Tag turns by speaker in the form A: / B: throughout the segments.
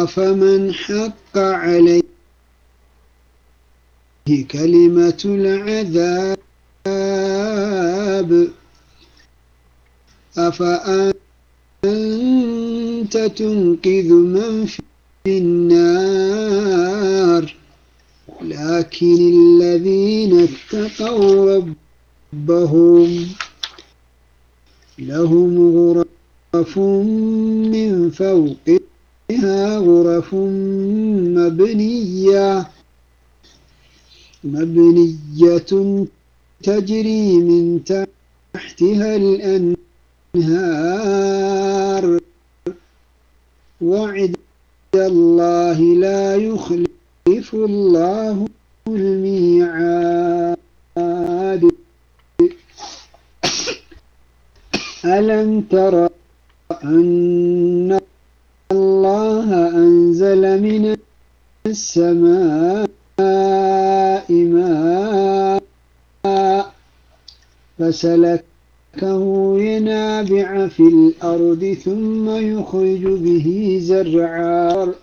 A: أفمن حق عليه كلمة العذاب أفأنت تنقذ من في النار لكن الذين اتقوا ربهم لهم غرف من فوقها غرف مبنية مبنية تجري من تحتها الأنهار وعد الله لا يخلف الله الميعاد ألم تر أن الله أنزل من السماء ماء فسلكه ينابع في الأرض ثم يخرج به زرعا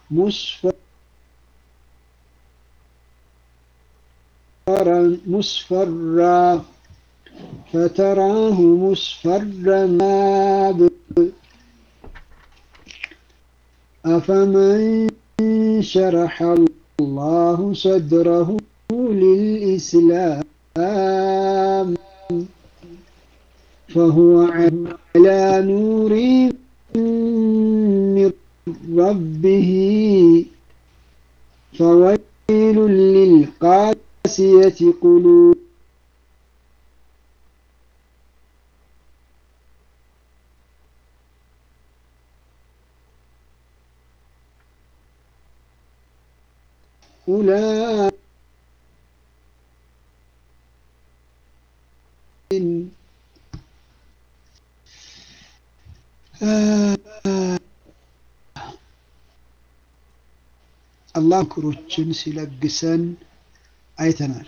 A: مصفرا مصفرا فتراه مصفرا أفمن شرح الله صدره للإسلام فهو على نور من ربه فويل للقاسية قلوب أولئك አላህ ምክሮችን ሲለግሰን አይተናል።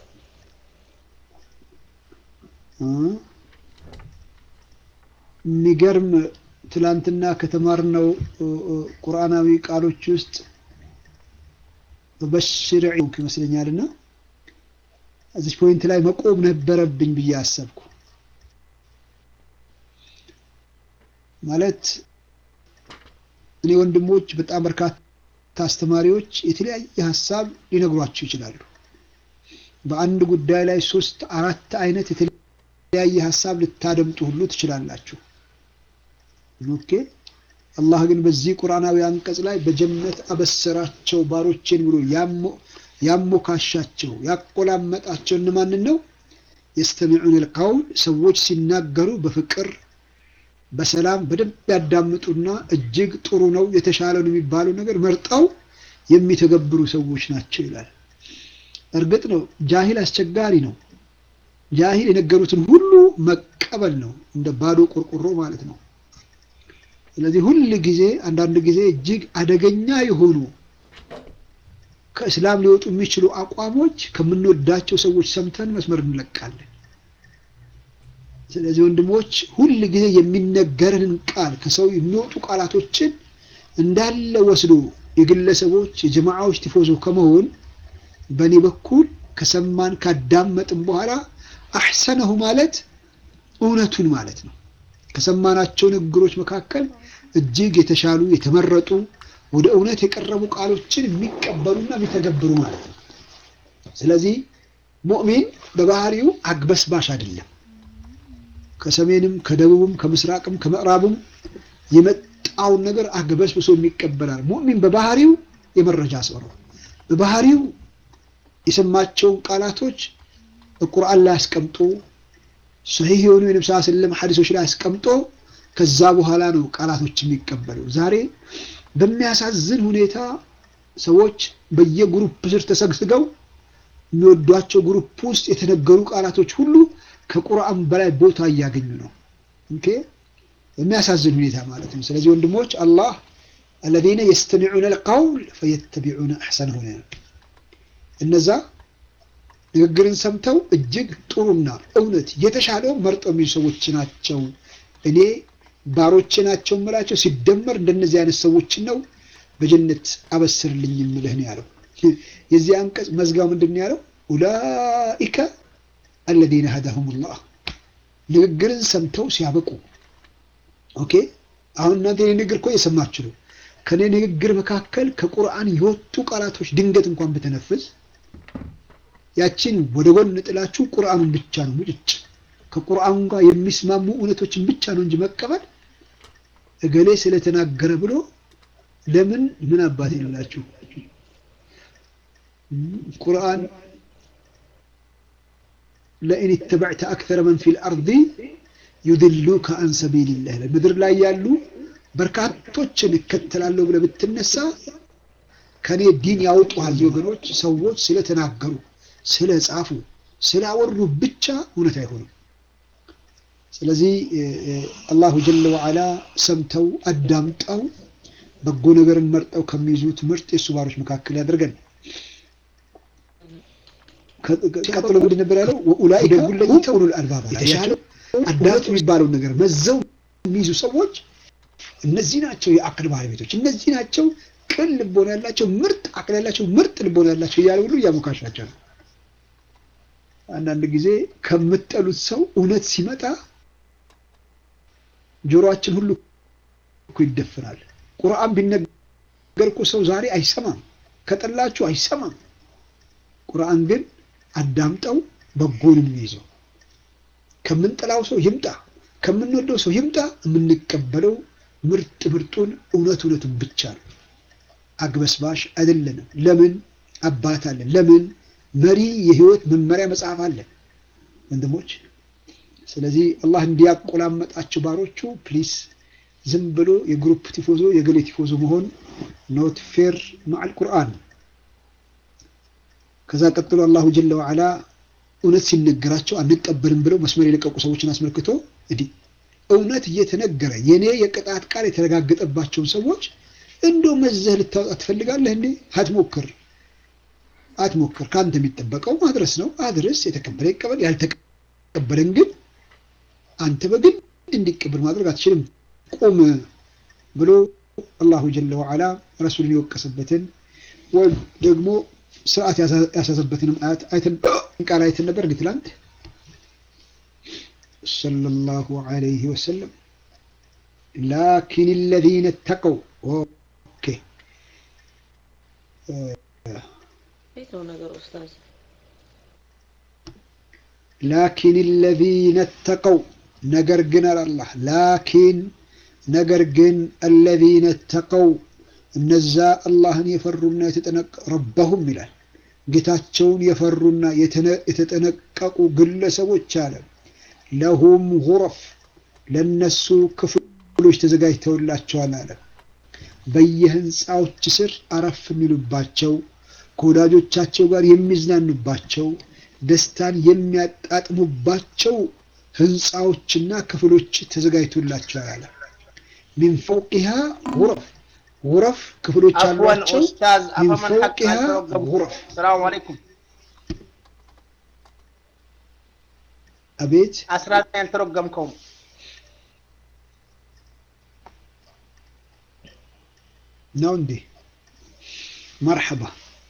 A: የሚገርም ትላንትና ከተማርነው ቁርአናዊ ቃሎች ውስጥ በሽር ይመስለኛልና እዚች ፖይንት ላይ መቆም ነበረብኝ ብዬ አሰብኩ። ማለት እኔ ወንድሞች በጣም በርካታ አስተማሪዎች የተለያየ ሀሳብ ሊነግሯችሁ ይችላሉ። በአንድ ጉዳይ ላይ ሶስት አራት አይነት የተለያየ ሀሳብ ልታደምጡ ሁሉ ትችላላችሁ። ኦኬ አላህ ግን በዚህ ቁርአናዊ አንቀጽ ላይ በጀነት አበሰራቸው ባሮቼን ብሎ ያሞካሻቸው ያቆላመጣቸው እነማንን ነው? የስተሚዑን ልቀውል ሰዎች ሲናገሩ በፍቅር በሰላም በደንብ ያዳምጡና እጅግ ጥሩ ነው የተሻለ ነው የሚባለው ነገር መርጠው የሚተገብሩ ሰዎች ናቸው ይላል። እርግጥ ነው ጃሂል አስቸጋሪ ነው። ጃሂል የነገሩትን ሁሉ መቀበል ነው፣ እንደ ባዶ ቆርቆሮ ማለት ነው። ስለዚህ ሁል ጊዜ አንዳንድ ጊዜ እጅግ አደገኛ የሆኑ ከእስላም ሊወጡ የሚችሉ አቋሞች ከምንወዳቸው ሰዎች ሰምተን መስመር እንለቃለን። ስለዚህ ወንድሞች ሁል ጊዜ የሚነገረንን ቃል ከሰው የሚወጡ ቃላቶችን እንዳለ ወስዶ የግለሰቦች የጀማዓዎች ቲፎዞ ከመሆን በእኔ በኩል ከሰማን ካዳመጥን በኋላ አሕሰነሁ ማለት እውነቱን ማለት ነው። ከሰማናቸው ንግግሮች መካከል እጅግ የተሻሉ የተመረጡ ወደ እውነት የቀረቡ ቃሎችን የሚቀበሉና የሚተገብሩ ማለት ነው። ስለዚህ ሙእሚን በባህሪው አግበስባሽ አይደለም። ከሰሜንም ከደቡብም ከምስራቅም ከምዕራብም የመጣውን ነገር አግበስብሶ የሚቀበላል። ሙእሚን በባህሪው የመረጃ ሰው ነው። በባህሪው የሰማቸውን ቃላቶች ቁርአን ላይ አስቀምጦ ሰሂህ የሆኑ የነብስ ስለም ሐዲሶች ላይ አስቀምጦ ከዛ በኋላ ነው ቃላቶች የሚቀበለው። ዛሬ በሚያሳዝን ሁኔታ ሰዎች በየግሩፕ ስር ተሰግስገው የሚወዷቸው ግሩፕ ውስጥ የተነገሩ ቃላቶች ሁሉ ከቁርአን በላይ ቦታ እያገኙ ነው። ኦኬ በሚያሳዝን ሁኔታ ማለት ነው። ስለዚህ ወንድሞች አላህ አለዚነ የስተሚዑነ ልቀውል ፈየተቢዑነ አሕሰነሁ እነዛ ንግግርን ሰምተው እጅግ ጥሩና እውነት የተሻለው መርጠው የሚሉ ሰዎች ናቸው። እኔ ባሮቼ ናቸው የምላቸው ሲደመር እንደነዚህ አይነት ሰዎችን ነው በጀነት አበስርልኝ የምልህ ነው ያለው። የዚህ አንቀጽ መዝጋው ምንድን ነው ያለው? ኡላኢከ አለዚነ ሀዳሁሙላህ ንግግርን ሰምተው ሲያበቁ ኦኬ አሁን እናንተ የኔ ንግግር እኮ እየሰማችሁ ነው። ከኔ ንግግር መካከል ከቁርአን የወጡ ቃላቶች ድንገት እንኳን ብተነፍስ ያችን ወደ ጎን ጥላችሁ ቁርአኑን ብቻ ነው ሙጭጭ ከቁርአኑ ጋር የሚስማሙ እውነቶችን ብቻ ነው እንጂ መቀበል እገሌ ስለተናገረ ብሎ ለምን ምን አባት ይላችሁ ቁርአን ለኢን ተበዕተ አክተረ መን ፊል አርዲ ዩድሉከ አን ሰቢልላህ ምድር ላይ ያሉ በርካቶችን እከተላለሁ ብለህ ብትነሳ ከኔ ዲን ያውጡሃል ወገኖች። ሰዎች ስለተናገሩ ስለጻፉ ስላወሩ ብቻ እውነት አይሆንም። ስለዚህ አላሁ ጀለ ወዓላ ሰምተው አዳምጠው በጎ ነገርን መርጠው ከሚይዙት ምርጥ የሱ ባሮች መካከል ያደርገን። ቀጥሎ ምንድን ነበር ያለው? ወኡላኢከ ሁም ኡሉል አልባብ የተሻለ አዳምጥ የሚባለውን ነገር መዘው የሚይዙ ሰዎች እነዚህ ናቸው የአቅል ባለቤቶች፣ እነዚህ ናቸው ቅን ልቦና ያላቸው ምርጥ አቅል ያላቸው ምርጥ ልቦና ያላቸው እያለ ሁሉ እያሞካሻቸው ነው። አንዳንድ ጊዜ ከምጠሉት ሰው እውነት ሲመጣ ጆሮአችን ሁሉ እኮ ይደፍናል። ቁርአን ቢነገር እኮ ሰው ዛሬ አይሰማም፣ ከጠላችሁ አይሰማም። ቁርአን ግን አዳምጠው በጎንም ይዘው ከምንጠላው ሰው ይምጣ ከምንወደው ሰው ይምጣ የምንቀበለው ምርጥ ምርጡን እውነት እውነቱን ብቻ ነው። አግበስባሽ አይደለንም። ለምን አባት አለን። ለምን መሪ የህይወት መመሪያ መጽሐፍ አለን ወንድሞች። ስለዚህ አላህ እንዲያቆላመጣቸው ባሮቹ ፕሊስ ዝም ብሎ የግሩፕ ቲፎዞ የገሌ ቲፎዞ መሆን ኖት ፌር ማዕል ቁርአን። ከዛ ቀጥሎ አላሁ ጀለ ወዓላ እውነት ሲነገራቸው አንቀበልም ብለው መስመር የለቀቁ ሰዎችን አስመልክቶ እንዲህ እውነት እየተነገረ የኔ የቅጣት ቃል የተረጋገጠባቸውን ሰዎች እንደው መዘህ ልታወጣ ትፈልጋለህ እንዴ? አትሞክር አትሞክር። ከአንተ የሚጠበቀው ማድረስ ነው። አድረስ። የተቀበለ ይቀበል፣ ያልተቀበለን ግን አንተ በግድ እንዲቀበል ማድረግ አትችልም። ቁም ብሎ አላሁ ጀለ ወዓላ ረሱልን የወቀሰበትን ወይም ደግሞ ስርዓት ያሳዘበትንም አያት አይተን ቃል አይተን ነበር እንዴ ትላንት ሰለላሁ ዐለይሂ ወሰለም ላኪን አለዚነ ተቀው ኦኬ ላኪን አለዚነ ተቀው ነገር ግን አላህ ላኪን ነገር ግን አለዚነ ተቀው እነዛ አላህን የፈሩና የተጠነቀ ረበሁም ይላል ጌታቸውን የፈሩና የተጠነቀቁ ግለሰቦች አለ ለሁም ጉረፍ ለነሱ ክፍሎች ተዘጋጅተውላቸዋል አለ። በየህንፃዎች ስር አረፍ የሚሉባቸው ከወዳጆቻቸው ጋር የሚዝናኑባቸው ደስታን የሚያጣጥሙባቸው ህንፃዎችና ክፍሎች ተዘጋጅቶላቸዋል አለ። ሚን ፈውቂሃ ጉረፍ ጉረፍ ክፍሎች አሏቸው። ሚን ፈውቂሃ ጉረፍ
B: ሰላሙ አለይኩም
A: አቤት
B: አስራ ዘጠኝ አልተረገምከውም።
A: ነው እንዴ? መርሐባ።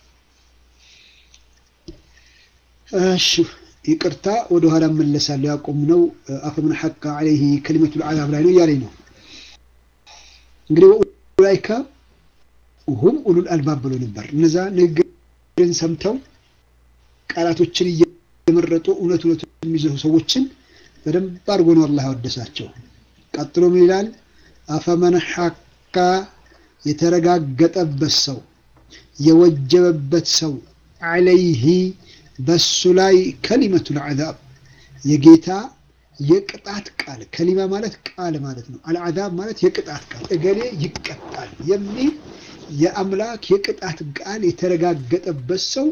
A: እሺ ይቅርታ፣ ወደ ኋላ እመለሳለሁ። ያቆምነው አፈመን ሐቀ ዐለይሂ ከሊመቱል ዐዛብ ላይ ነው እያለኝ ነው። እንግዲህ ወኡላኢከ ሁም ኡሉል አልባብ ብሎ ነበር። እነዛ ንግግርን ሰምተው ቃላቶችን የመረጡ እውነት እውነት የሚዘሩ ሰዎችን በደንብ አድርጎ ነው አላህ ያወደሳቸው። ቀጥሎ ምን ይላል? አፈመን ሐካ የተረጋገጠበት ሰው የወጀበበት ሰው ዐለይሂ በሱ ላይ ከሊመቱል ዐዛብ የጌታ የቅጣት ቃል ከሊማ ማለት ቃል ማለት ነው። አልዓዛብ ማለት የቅጣት ቃል እገሌ ይቀጣል የሚል የአምላክ የቅጣት ቃል የተረጋገጠበት ሰው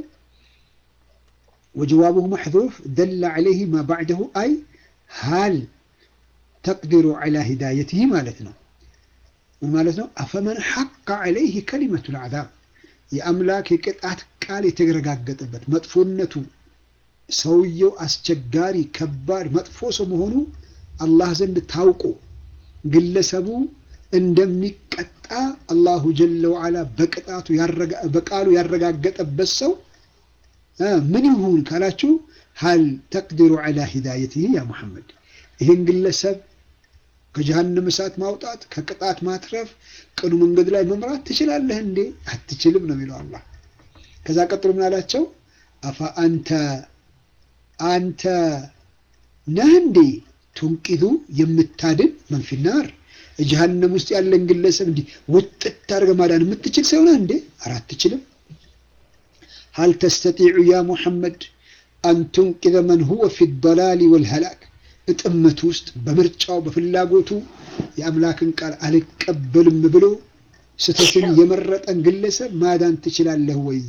A: وجوابه محذوف دل عليه ما بعده أي هل تقدر على هدايته مالتنا مالتنا أفمن حق عليه كلمة العذاب የአምላክ የቅጣት ቃል የተረጋገጠበት መጥፎነቱ ሰውየው አስቸጋሪ ከባድ መጥፎ ሰው መሆኑ አላህ ዘንድ ታውቆ ግለሰቡ እንደሚቀጣ አላሁ ጀለ ወዓላ በቅጣቱ በቃሉ ያረጋገጠበት ሰው ምን ይሁን ካላችሁ ሀል ተቅዲሩ ዐላ ሂዳየትህ ያ ሙሐመድ ይህን ግለሰብ ከጀሃነም እሳት ማውጣት ከቅጣት ማትረፍ ቅኑ መንገድ ላይ መምራት ትችላለህ እንዴ? አትችልም ነው የሚለው አላህ። ከዛ ቀጥሎ ምን አላቸው? አፋ አንተ አንተ ነህ እንዴ ቱንቂዙ የምታድን መንፊናር ጀሃነም ውስጥ ያለን ግለሰብ እንዲህ ውጥት አድርገህ ማዳን የምትችል ሰው ነህ እንዴ? ኧረ አትችልም። ሀል ተስተጢዑ ያ ሙሐመድ አን ቱንቂዘ መን ሁወ ፊ ዶላሊ ወልሀላክ እጥመት ውስጥ በምርጫው በፍላጎቱ የአምላክን ቃል አልቀበልም ብሎ ስህተትን የመረጠን ግለሰብ ማዳን ትችላለህ ወይ?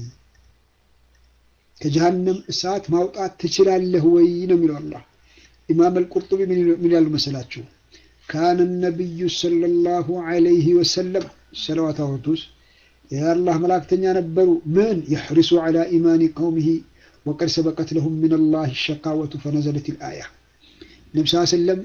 A: ከጀሃነም እሳት ማውጣት ትችላለህ ወይ ነው የሚለው አላህ። ኢማም አልቁርጡቢ ምን ያሉ መሰላችሁ? ካነ ነቢዩ ሰለላሁ ዐለይሂ ወሰለም ሰለዋት አወርዱስ የአላህ መላእክተኛ ነበሩ። ምን የሕሪሱ ዐላ ኢማኒ ቀውሚሂ ወቀድ ሰበቀት ለሁም ምን አላህ ሸቃወቱ ፈነዘለት ልአያ ነቢ ስ ሰለም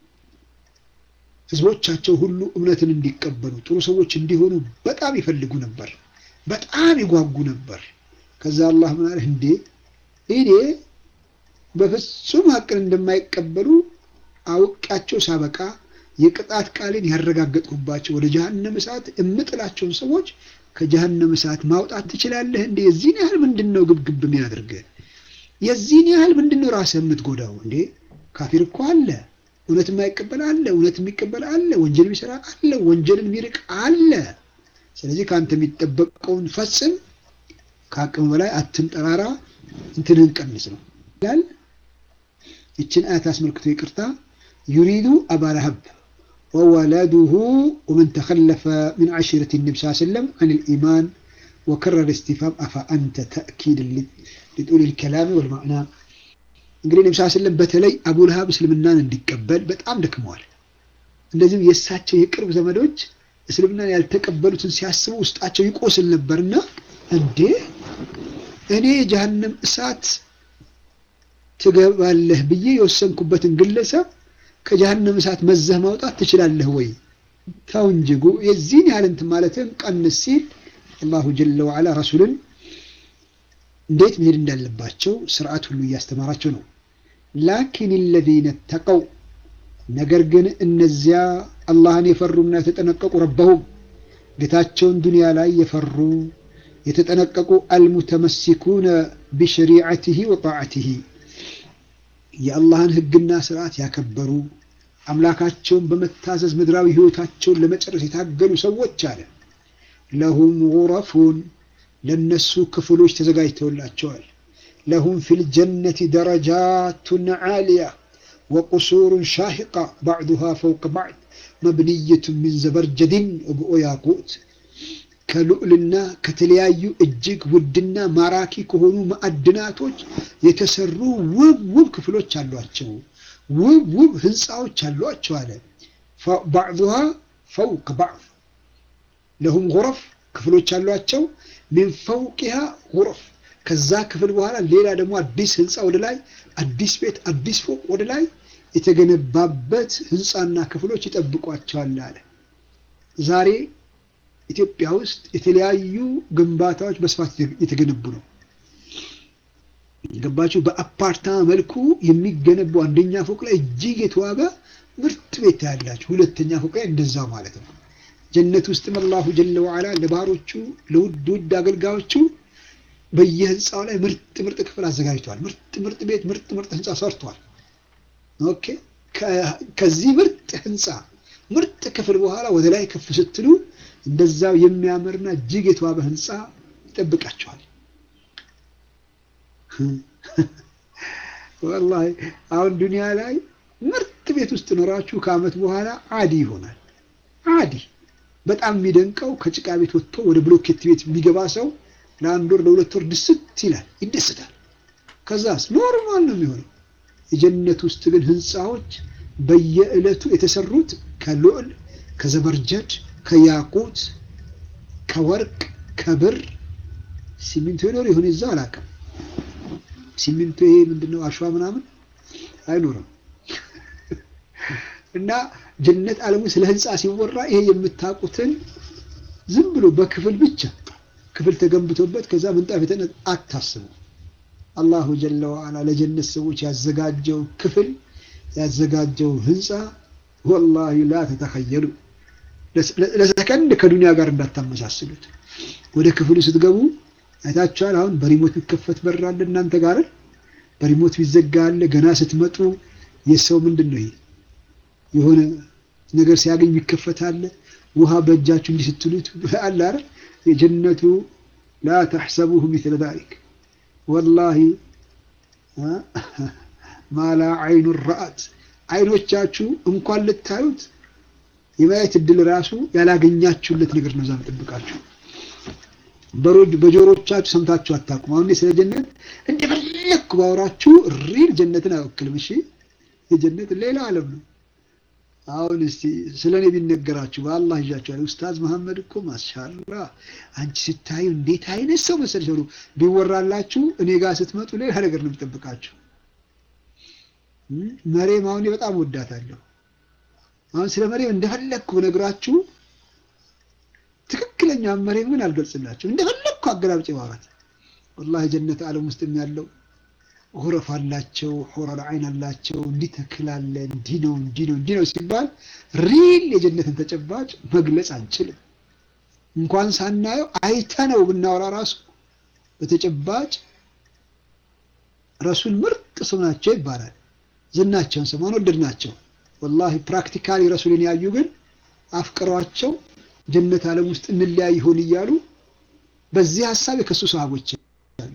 A: ህዝቦቻቸው ሁሉ እምነትን እንዲቀበሉ ጥሩ ሰዎች እንዲሆኑ በጣም ይፈልጉ ነበር፣ በጣም ይጓጉ ነበር። ከዛ አላህ ምን አለ እንዴ እኔ በፍጹም ሀቅን እንደማይቀበሉ አውቃቸው ሳበቃ የቅጣት ቃልን ያረጋገጥኩባቸው ወደ ጀሃነም እሳት እምጥላቸውን ሰዎች ከጀሃነም እሳት ማውጣት ትችላለህ እንዴ? የዚህን ያህል ምንድን ነው ግብግብ የሚያደርግህ? የዚህን ያህል ምንድን ነው ራስህ የምትጎዳው እንዴ? ካፊር እኮ አለ፣ እውነት የማይቀበል አለ፣ እውነት የሚቀበል አለ፣ ወንጀል የሚሰራ አለ፣ ወንጀልን የሚርቅ አለ። ስለዚህ ከአንተ የሚጠበቀውን ፈጽም፣ ከአቅም በላይ አትንጠራራ፣ እንትንህን ቀንስ ነው ይላል። ይችን አያት አስመልክቶ ይቅርታ ዩሪዱ አባ ለሀብ ወወለዱሁ ወመን ተኸለፈ ሚን ዓሽረት ነቢ ስ ሰለም አን ልኢማን ወከረር እስቲፋም አፋ አንተ ተእኪድ ሊጡል ልከላሚ ወልማዕና እንግዲህ ነቢ ስ ሰለም በተለይ አቡ ለሀብ እስልምናን እንዲቀበል በጣም ደክመዋል። እንደዚሁም የእሳቸው የቅርብ ዘመዶች እስልምናን ያልተቀበሉትን ሲያስቡ ውስጣቸው ይቆስል ነበርና እንዴ እኔ የጀሃነም እሳት ትገባለህ ብዬ የወሰንኩበትን ግለሰብ ከጀሃነም እሳት መዘህ ማውጣት ትችላለህ ወይ? ተው እንጂ የዚህን ያህል እንትን ማለትም ቀንስ ሲል አላሁ ጀለ ወዓላ ረሱልን እንዴት መሄድ እንዳለባቸው ስርዓት ሁሉ እያስተማራቸው ነው። ላኪን ለዚነ ተቀው ነገር ግን እነዚያ አላህን የፈሩና የተጠነቀቁ ረበሁም ጌታቸውን ዱንያ ላይ የፈሩ የተጠነቀቁ አልሙተመሲኩነ ቢሸሪዓትህ ወጣዓትህ የአላህን ሕግና ስርዓት ያከበሩ አምላካቸውን በመታዘዝ ምድራዊ ህይወታቸውን ለመጨረስ የታገሉ ሰዎች አለ ለሁም ጉረፉን ለነሱ ክፍሎች ተዘጋጅተውላቸዋል። ለሁም ፊል ጀነቲ ደረጃቱን ዓሊያ ወቁሱሩን ሻሂቃ ባዕዱሃ ፈውቅ ባዕድ መብንየቱን ሚን ዘበርጀድን ወብኦ ያቁት ከልዑልና ከተለያዩ እጅግ ውድና ማራኪ ከሆኑ ማዕድናቶች የተሰሩ ውብ ውብ ክፍሎች አሏቸው። ውብ ውብ ህንፃዎች አሏቸው አለ። ባዕዱሃ ፈውቅ ባዕድ ለሁም ጉረፍ ክፍሎች አሏቸው። ሚን ፈውቂሃ ጉረፍ ከዛ ክፍል በኋላ ሌላ ደግሞ አዲስ ህንፃ ወደ ላይ አዲስ ቤት አዲስ ፎቅ ወደ ላይ የተገነባበት ህንፃና ክፍሎች ይጠብቋቸዋል አለ። ዛሬ ኢትዮጵያ ውስጥ የተለያዩ ግንባታዎች በስፋት የተገነቡ ነው። ገባችሁ? በአፓርታማ መልኩ የሚገነቡ አንደኛ ፎቅ ላይ እጅግ የተዋበ ምርጥ ቤት ያላችሁ፣ ሁለተኛ ፎቅ ላይ እንደዛው ማለት ነው። ጀነት ውስጥም አላሁ ጀለ ወዓላ ለባሮቹ ለውድ ውድ አገልጋዮቹ በየህንፃው ላይ ምርጥ ምርጥ ክፍል አዘጋጅተዋል። ምርጥ ምርጥ ቤት፣ ምርጥ ምርጥ ህንፃ ሰርቷል። ኦኬ ከዚህ ምርጥ ህንፃ ምርጥ ክፍል በኋላ ወደ ላይ ከፍ ስትሉ እንደዛው የሚያምርና እጅግ የተዋበ ህንፃ ይጠብቃቸዋል። ወላሂ አሁን ዱንያ ላይ ምርጥ ቤት ውስጥ ኖራችሁ ከአመት በኋላ አዲ ይሆናል። አዲ በጣም የሚደንቀው ከጭቃ ቤት ወጥቶ ወደ ብሎኬት ቤት የሚገባ ሰው ለአንድ ወር ለሁለት ወር ድስት ይላል፣ ይደስታል። ከዛስ ኖርማል ነው የሚሆነው። የጀነት ውስጥ ግን ህንፃዎች በየዕለቱ የተሰሩት ከልዑል ከዘበርጀድ ከያቁት ከወርቅ ከብር ሲሚንቶ ይኖር ይሁን እዛ አላውቅም። ሲሚንቶ ይሄ ምንድነው አሸዋ ምናምን አይኖርም። እና ጀነት ዓለሙ ስለ ህንፃ ሲወራ ይሄ የምታውቁትን ዝም ብሎ በክፍል ብቻ ክፍል ተገንብቶበት ከዛ ምንጣፍ የተነ አታስቡ። አላሁ ጀለ ወዐላ ለጀነት ሰዎች ያዘጋጀው ክፍል ያዘጋጀው ህንፃ ወላሂ ላ ተተኸየሉ ለሰከንድ ከዱንያ ጋር እንዳታመሳስሉት። ወደ ክፍሉ ስትገቡ አይታችኋል። አሁን በሪሞት የሚከፈት በር አለ እናንተ ጋር በሪሞት ቢዘጋ አለ። ገና ስትመጡ የሰው ምንድን ነው ይሄ የሆነ ነገር ሲያገኝ የሚከፈት አለ። ውሃ በእጃችሁ እንዲህ ስትሉት አለ አይደል? የጀነቱ ላ ተሕሰቡሁ ሚስለ ዛሊክ ወላሂ ማላ አይኑ ረአት አይኖቻችሁ እንኳን ልታዩት የማየት እድል ራሱ ያላገኛችሁለት ነገር ነው። እዛ የምጠብቃችሁ በጆሮቻችሁ ሰምታችሁ አታውቁም። አሁን ስለ ጀነት እንደፈለግኩ ባወራችሁ ሪል ጀነትን አይወክልም። እሺ የጀነት ሌላ ዓለም ነው። አሁን እስቲ ስለ እኔ ቢነገራችሁ በአላህ ይዣችኋል። ኡስታዝ መሐመድ እኮ ማሻላ አንቺ ስታዩ እንዴት አይነት ሰው መሰለሽ ብሎ ቢወራላችሁ እኔ ጋር ስትመጡ ሌላ ነገር ነው የሚጠብቃችሁ። መሬም አሁን በጣም ወዳታለሁ። አሁን ስለ መሬም እንደፈለግኩ ብነግራችሁ ትክክለኛ መሬም ግን አልገልጽላችሁ። እንደፈለግኩ አገላብጬ ማውራት ወላሂ ጀነት ዓለም ውስጥ ያለው ሁረፍ አላቸው፣ ሑረል ዐይን አላቸው። እንዲህ ተክል አለ፣ እንዲህ ነው፣ እንዲህ ነው፣ እንዲህ ነው ሲባል ሪል የጀነትን ተጨባጭ መግለጽ አንችልም። እንኳን ሳናየው አይተነው ብናወራ ራሱ በተጨባጭ ረሱል ምርጥ ሰው ናቸው ይባላል። ዝናቸውን ሰማን ወደድናቸው። ወላሂ ፕራክቲካሊ ረሱልን ያዩ ግን አፍቅሯቸው ጀነት ዓለም ውስጥ እንለያይ ይሆን እያሉ በዚህ ሀሳብ የከሱ ሰሃቦች አሉ።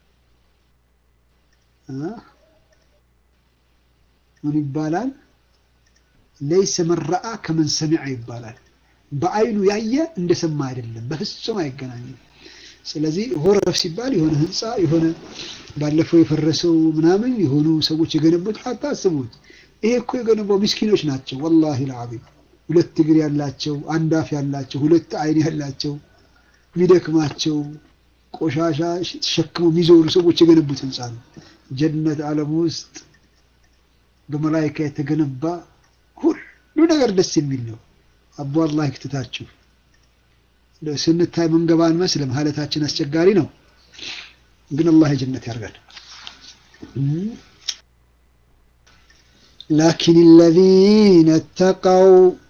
A: ምን ይባላል? ለይሰ መን ረአ ከመን ሰሚዐ ይባላል። በአይኑ ያየ እንደሰማ አይደለም፣ በፍጹም አይገናኝም። ስለዚህ ሆረፍ ሲባል የሆነ ህንፃ የሆነ ባለፈው የፈረሰው ምናምን የሆኑ ሰዎች የገነቡት ሀታ አስቡት። ይሄ እኮ የገነባው ምስኪኖች ናቸው። ወላሂ ልዓዚም ሁለት እግር ያላቸው፣ አንድ አፍ ያላቸው፣ ሁለት አይን ያላቸው የሚደክማቸው ቆሻሻ ተሸክመው የሚዞሩ ሰዎች የገነቡት ህንፃ ነው። ጀነት ዓለም ውስጥ በመላይካ የተገነባ ሁሉ ነገር ደስ የሚል ነው። አቦ አላህ ይክትታችሁ። ስንታይ መንገባ አንመስልም፣ ሀለታችን አስቸጋሪ ነው። ግን አላህ የጀነት ያርጋል። ላኪን አለዚነ ተቀው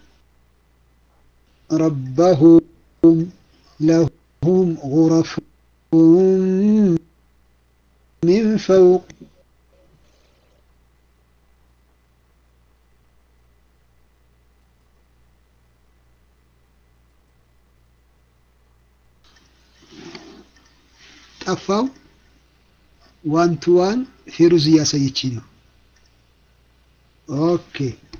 A: ረበሁም ለሁም ጉረፍ ሚን ፈውቅ ጠፋው። ዋን ቱ ዋን ፌሩዝ እያሳየች ነው። ኦኬ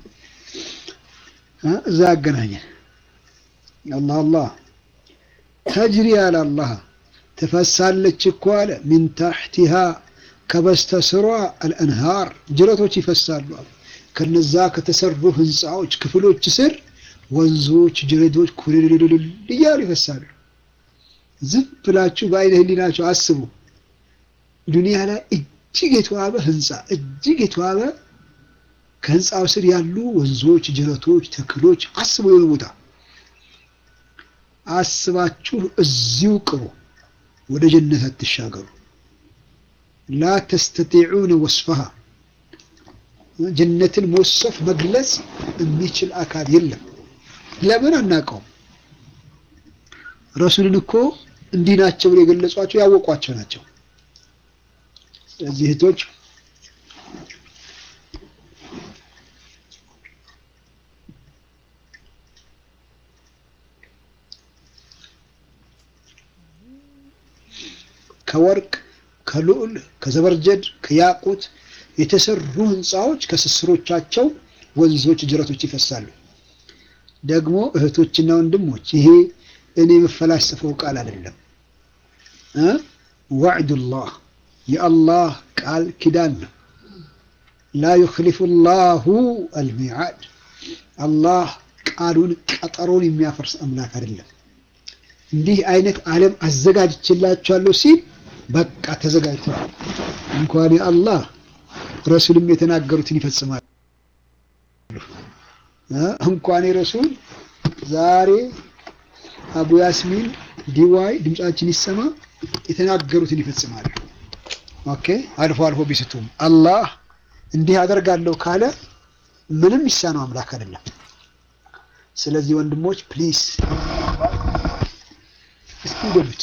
A: እዛ አገናኘን። አላህ አላህ ተጅሪ አለ አላህ ትፈሳለች እኮ አለ ሚን ታሕቲሃ ከበስተስሯ አልአንሃር ጅረቶች ይፈሳሉ። ከነዛ ከተሰሩ ህንፃዎች ክፍሎች ስር ወንዞች፣ ጅረቶች ኩልልልል እያሉ ይፈሳሉ። ዝም ብላችሁ በአይነ ህሊናችሁ አስቡ። ዱንያ ላይ እጅግ የተዋበ ህንፃ እጅግ የተዋበ ከህንፃው ስር ያሉ ወንዞች፣ ጅረቶች፣ ተክሎች አስቡ። የሆነ ቦታ አስባችሁ እዚሁ ቅሩ። ወደ ጀነት አትሻገሩ። ላ ተስተጢዑነ ወስፈሃ ጀነትን መወሰፍ መግለጽ የሚችል አካል የለም። ለምን አናውቀውም? ረሱልን እኮ እንዲህ ናቸው ብሎ የገለጿቸው ያወቋቸው ናቸው። ስለዚህ እህቶች ከወርቅ ከልዑል ከዘበርጀድ ከያቁት የተሰሩ ህንፃዎች ከስስሮቻቸው ወንዞች፣ ጅረቶች ይፈሳሉ። ደግሞ እህቶችና ወንድሞች ይሄ እኔ የምፈላስፈው ቃል አይደለም። ዋዕዱላህ የአላህ ቃል ኪዳን ነው። ላ ዩክሊፉ ላሁ አልሚዓድ አላህ ቃሉን ቀጠሮን የሚያፈርስ አምላክ አይደለም። እንዲህ አይነት ዓለም አዘጋጅችላችኋለሁ ሲል በቃ ተዘጋጅተዋል። እንኳን የአላህ ረሱልም የተናገሩትን ይፈጽማል። እንኳን የረሱል ዛሬ አቡ ያስሚን ዲዋይ ድምጻችን ይሰማ የተናገሩትን ይፈጽማሉ። ኦኬ አልፎ አልፎ ቢስቱም አላህ እንዲህ አደርጋለሁ ካለ ምንም ይሳነው አምላክ አይደለም። ስለዚህ ወንድሞች ፕሊስ እስኪ በሉት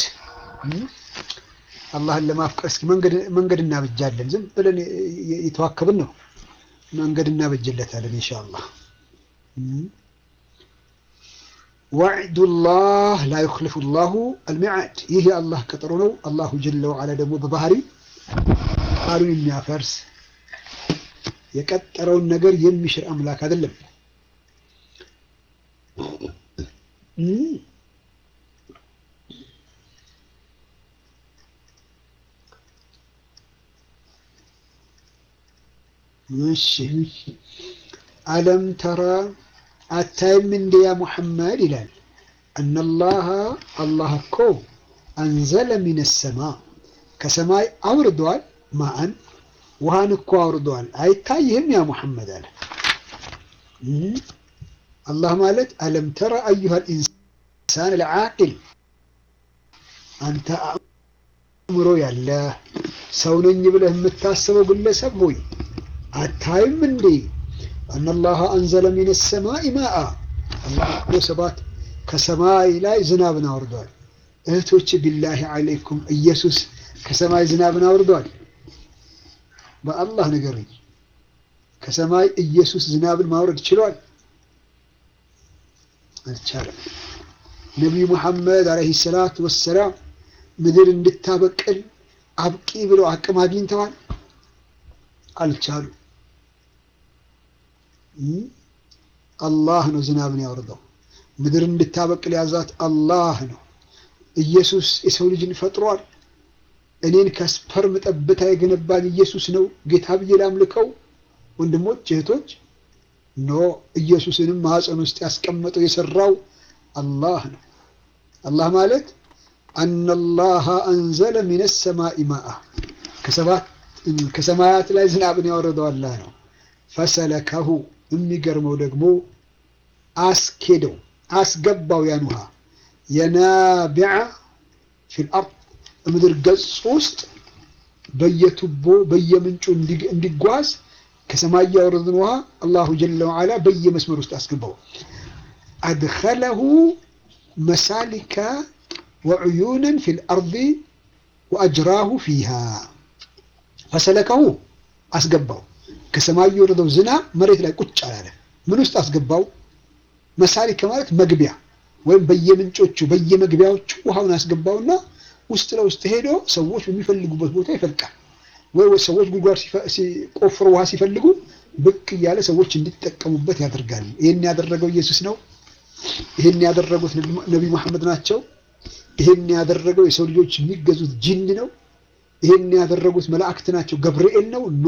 A: አላህን ለማፍቀር እስኪ መንገድ መንገድ እናበጃለን። ዝም ብለን የተዋከብን ነው። መንገድ እናበጀለታለን ኢንሻአላህ። ወዕዱላህ ላ ዩኽሊፉ ላሁ አልሚዓድ። ይህ የአላህ ቀጠሮ ነው። አላሁ ጀለ ወዓላ ደግሞ በባህሪ ቃሉን የሚያፈርስ የቀጠረውን ነገር የሚሽር አምላክ አይደለም። እሺ አለም ተራ አታይም እንደ ያ ሙሐመድ ይላል እነላሃ አላህ እኮ አንዘለ ሚነ ሰማ ከሰማይ አውርዷል። ማአን ውሃን እኮ አውርዷል። አይታይህም ያ ሙሐመድ አለ። አላህ ማለት አለም ተረ አዩሃ ልኢንሳን ልዓቂል አንተ አእምሮ ያለ ሰው ነኝ ብለህ የምታስበው ግለሰብ ሆይ አታይም እንዴ አነላሃ አንዘለ ሚነ ሰማኢ ማአ አላህ እኮ ሰባት ከሰማይ ላይ ዝናብን አውርዷል። እህቶች ቢላሂ አለይኩም ኢየሱስ ከሰማይ ዝናብን አውርዷል? በአላህ ንገሩኝ። ከሰማይ ኢየሱስ ዝናብን ማውረድ ችሏል? አልቻለም። ነቢዩ ሙሐመድ አለይሂ ሰላቱ ወሰላም ምድር እንድታበቅል አብቂ ብለው አቅም አግኝተዋል? አልቻሉ። አላህ ነው ዝናብን ያወርደው። ምድር እንድታበቅል ያዛት አላህ ነው። ኢየሱስ የሰው ልጅን ፈጥሯል። እኔን ከስፐርም ጠብታ የገነባን ኢየሱስ ነው ጌታ ብዬ ላምልከው? ወንድሞች እህቶች፣ ኖ ኢየሱስንም ማኅፀን ውስጥ ያስቀመጠው የሰራው አላህ ነው። አላህ ማለት አነላሃ አንዘለ ሚነ ሰማኢ ማአ ከሰማያት ላይ ዝናብን ያወረደው አላህ ነው። ፈሰለከሁ የሚገርመው ደግሞ አስኬደው አስገባው ያን ውሃ የናቢዓ ፊል አርድ ምድር ገጽ ውስጥ በየቱቦ በየምንጩ እንዲጓዝ ከሰማይ ያወረድን ውሃ አላሁ ጀለ ወዓላ በየመስመር ውስጥ አስገባው። አድኸለሁ መሳሊከ ወዕዩነን ፊል አርድ ወአጅራሁ ፊሃ ፈሰለከሁ አስገባው። ከሰማይ የወረደው ዝናብ መሬት ላይ ቁጭ አላለ። ምን ውስጥ አስገባው? መሳሊከ ማለት መግቢያ ወይም በየምንጮቹ በየመግቢያዎቹ ውሃውን አስገባውና ውስጥ ለውስጥ ሄዶ ሰዎች በሚፈልጉበት ቦታ ይፈልቃል። ወይ ሰዎች ጉድጓድ ሲቆፍሩ ውሃ ሲፈልጉ ብቅ እያለ ሰዎች እንዲጠቀሙበት ያደርጋል። ይህን ያደረገው ኢየሱስ ነው። ይህን ያደረጉት ነቢ መሐመድ ናቸው። ይህን ያደረገው የሰው ልጆች የሚገዙት ጂን ነው። ይህን ያደረጉት መላእክት ናቸው። ገብርኤል ነው። ኖ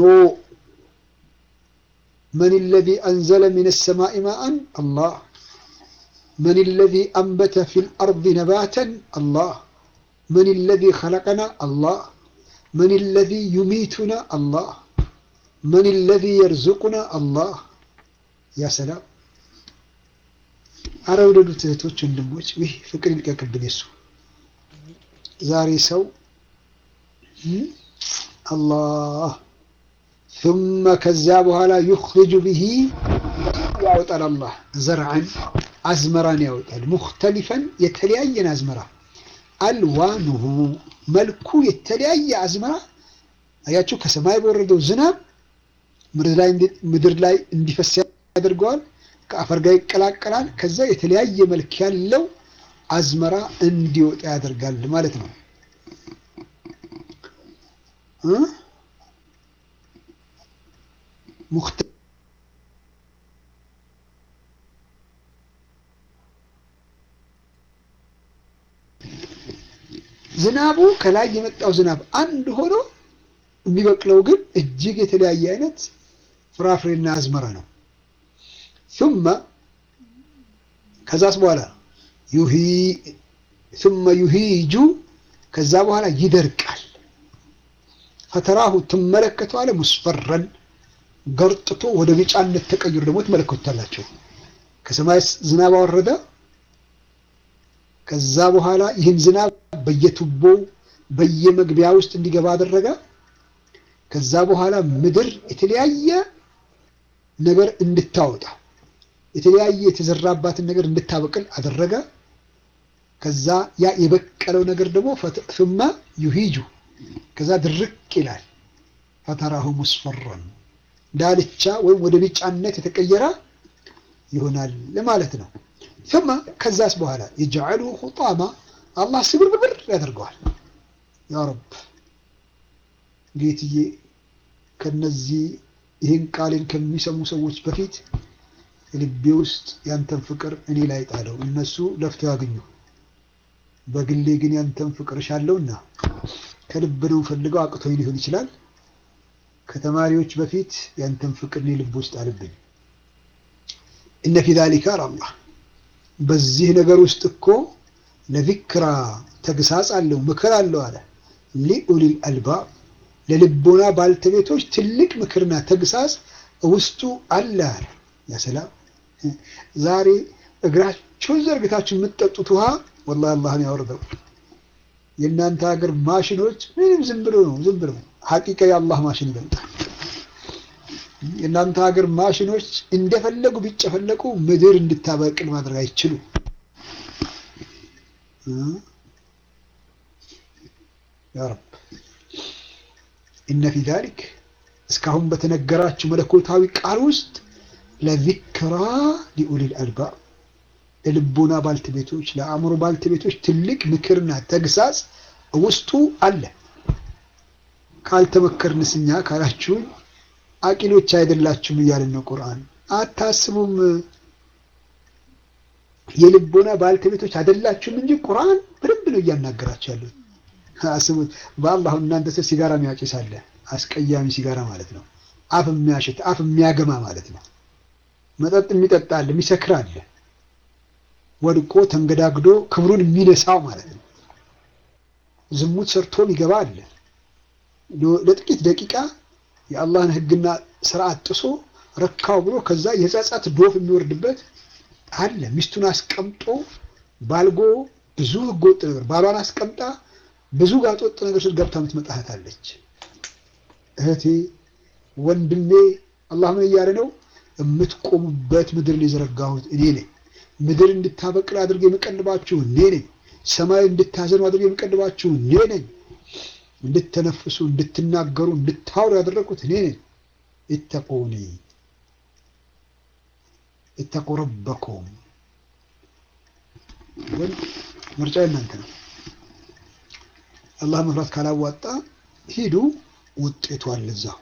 A: መን ለዚ አንዘለ ሚነ ሰማኢ ማአን አላህ من الذي أنبت في الأرض نباتا الله من الذي خلقنا الله من الذي يميتنا الله من الذي يرزقنا الله يا سلام አረ ውደዱት እህቶች ወንድሞች፣ ይህ ፍቅር ይልቀቅብን። የሱ ዛሬ ሰው አላህ ثم ከዚያ በኋላ يخرج به ያወጣል አላህ ዘርዐን አዝመራን ያወጣል። ሙክተሊፈን የተለያየን አዝመራ አልዋኑሁ መልኩ የተለያየ አዝመራ አያችሁ። ከሰማይ በወረደው ዝናብ ምድር ላይ እንዲፈስ ያደርገዋል። ከአፈር ጋር ይቀላቀላል። ከዛ የተለያየ መልክ ያለው አዝመራ እንዲወጣ ያደርጋል ማለት ነው። ዝናቡ ከላይ የመጣው ዝናብ አንድ ሆኖ የሚበቅለው ግን እጅግ የተለያየ አይነት ፍራፍሬና አዝመራ ነው። ثم ከዛስ በኋላ ዩሂ ثم يهيج ከዛ በኋላ ይደርቃል። ፈተራሁ ትመለከተዋለህ ሙስፈረን ገርጥቶ ወደ ቢጫነት ተቀይሮ ደግሞ ትመለከቱታላቸው። ከሰማይ ዝናብ አወረደ። ከዛ በኋላ ይህን ዝናብ በየቱቦው በየመግቢያ ውስጥ እንዲገባ አደረገ። ከዛ በኋላ ምድር የተለያየ ነገር እንድታወጣ የተለያየ የተዘራባትን ነገር እንድታበቅል አደረገ። ከዛ ያ የበቀለው ነገር ደግሞ ፍማ ዩሂጁ ከዛ ድርቅ ይላል። ፈተራሁ ሙስፈረን ዳልቻ ወይም ወደ ቢጫነት የተቀየረ ይሆናል ማለት ነው። ፍማ ከዛስ በኋላ የጀዐሉ ሁጣማ አላህ ስብርብር ያደርገዋል። ያ ረብ ጌትዬ ከነዚህ ይህን ቃሌን ከሚሰሙ ሰዎች በፊት ልቤ ውስጥ ያንተን ፍቅር እኔ ላይ ጣለው። እነሱ ለፍተው ያገኙ፣ በግሌ ግን ያንተን ፍቅር እሻለሁና ከልብ ነው ፈልገው አቅቶኝ ሊሆን ይችላል። ከተማሪዎች በፊት ያንተን ፍቅር እኔ ልብ ውስጥ አልብኝ። እነ ፊ ዛሊካ አላህ በዚህ ነገር ውስጥ እኮ ለዚክራ ተግሳጽ አለው ምክር አለው አለ ሊኡሊል አልባብ ለልቦና ባልተቤቶች ትልቅ ምክርና ተግሳጽ ውስጡ አለ አለ። ያ ሰላም ዛሬ እግራችሁን ዘርግታችሁ የምትጠጡት ውሃ ወላሂ አላህን ያወርደው። የእናንተ ሀገር ማሽኖች ምንም ዝም ብሎ ነው ዝም ብሎ ሀቂቃ የአላህ ማሽን ይበልጣል። የእናንተ ሀገር ማሽኖች እንደፈለጉ ቢጨፈለቁ ምድር እንድታበቅል ማድረግ አይችሉም። ያ ረብ ኢነ ፊ ዛሊክ እስካሁን በተነገራችሁ መለኮታዊ ቃል ውስጥ ለዚክራ ሊኡሊል አልባብ ለልቦና ባልተቤቶች ለአእምሮ ባልተቤቶች ትልቅ ምክርና ተግሳጽ ውስጡ አለ። ካልተመከርንስ እኛ ካላችሁን አቂሎች አይደላችሁም እያልን ነው። ቁርአን አታስቡም፣ የልቦና ባልተቤቶች አይደላችሁም እንጂ ቁርአን በደንብ ነው እያናገራችሁ ያሉት። አስቡት፣ በአላህ እናንተ ሰው ሲጋራ የሚያጭስ አለ፣ አስቀያሚ ሲጋራ ማለት ነው። አፍ የሚያሸት አፍ የሚያገማ ማለት ነው። መጠጥ የሚጠጣ አለ፣ የሚሰክር አለ፣ ወድቆ ተንገዳግዶ ክብሩን የሚነሳው ማለት ነው። ዝሙት ሰርቶ የሚገባ አለ ለጥቂት ደቂቃ የአላህን ሕግና ስርዓት ጥሶ ረካው ብሎ ከዛ የጸጸት ዶፍ የሚወርድበት አለ። ሚስቱን አስቀምጦ ባልጎ ብዙ ህገወጥ ነገር ባሏን አስቀምጣ ብዙ ጋጠወጥ ነገር ስል ገብታ የምትመጣ እህት አለች። እህቴ ወንድሜ፣ አላህ ምን እያለ ነው? የምትቆሙበት ምድርን የዘረጋሁት እኔ ነኝ። ምድር እንድታበቅል አድርጌ የምቀልባችሁ እኔ ነኝ። ሰማይ እንድታዘኑ አድርጌ የምቀልባችሁ እኔ ነኝ። እንድትተነፍሱ እንድትናገሩ እንድታወሩ ያደረግኩት እኔ ነኝ። ኢተቁኒ ኢተቁ ረበኩም። ምርጫ የእናንተ ነው። አላህ መፍራት ካላዋጣ ሂዱ፣ ውጤቱ አለ እዛው።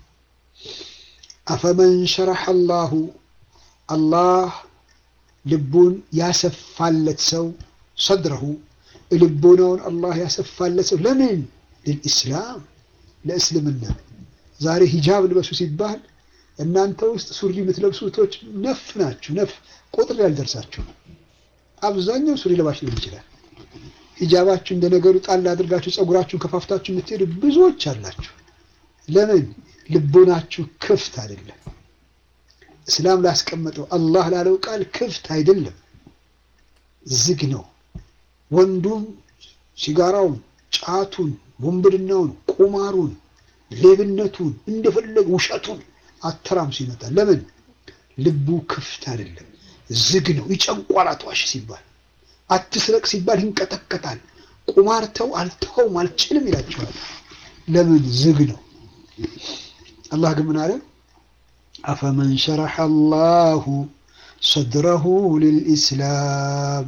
A: አፈመን ሸረሐ አላሁ አላህ ልቡን ያሰፋለት ሰው ሰድረሁ ልቦናውን አላህ ያሰፋለት ሰው ለምን ልልኢስላም ለእስልምና። ዛሬ ሂጃብ ልበሱ ሲባል እናንተ ውስጥ ሱሪ የምትለብሱቶች ነፍ ናችሁ። ነፍ ቁጥር ያልደርሳችሁ አብዛኛው ሱሪ ለባሽ ሊሆን ይችላል። ሂጃባችሁ እንደ ነገሩ ጣል አድርጋችሁ ፀጉራችሁን ከፋፍታችሁ የምትሄዱ ብዙዎች አላችሁ። ለምን ልቦናችሁ ክፍት አይደለም። እስላም ላስቀመጠው አላህ ላለው ቃል ክፍት አይደለም፣ ዝግ ነው። ወንዱም ሲጋራውን፣ ጫቱን፣ ወንብድናውን፣ ቁማሩን፣ ሌብነቱን እንደፈለገ ውሸቱን አተራምሱ ይመጣል። ለምን ልቡ ክፍት አይደለም፣ ዝግ ነው። ይጨንቋል። አትዋሽ ሲባል አትስረቅ ሲባል ይንቀጠቀጣል። ቁማርተው አልተውም አልችልም ይላቸዋል። ለምን ዝግ ነው። አላህ ግን ምን አለ? አፈመን ሸረሐ አላሁ ሰድረሁ ልልኢስላም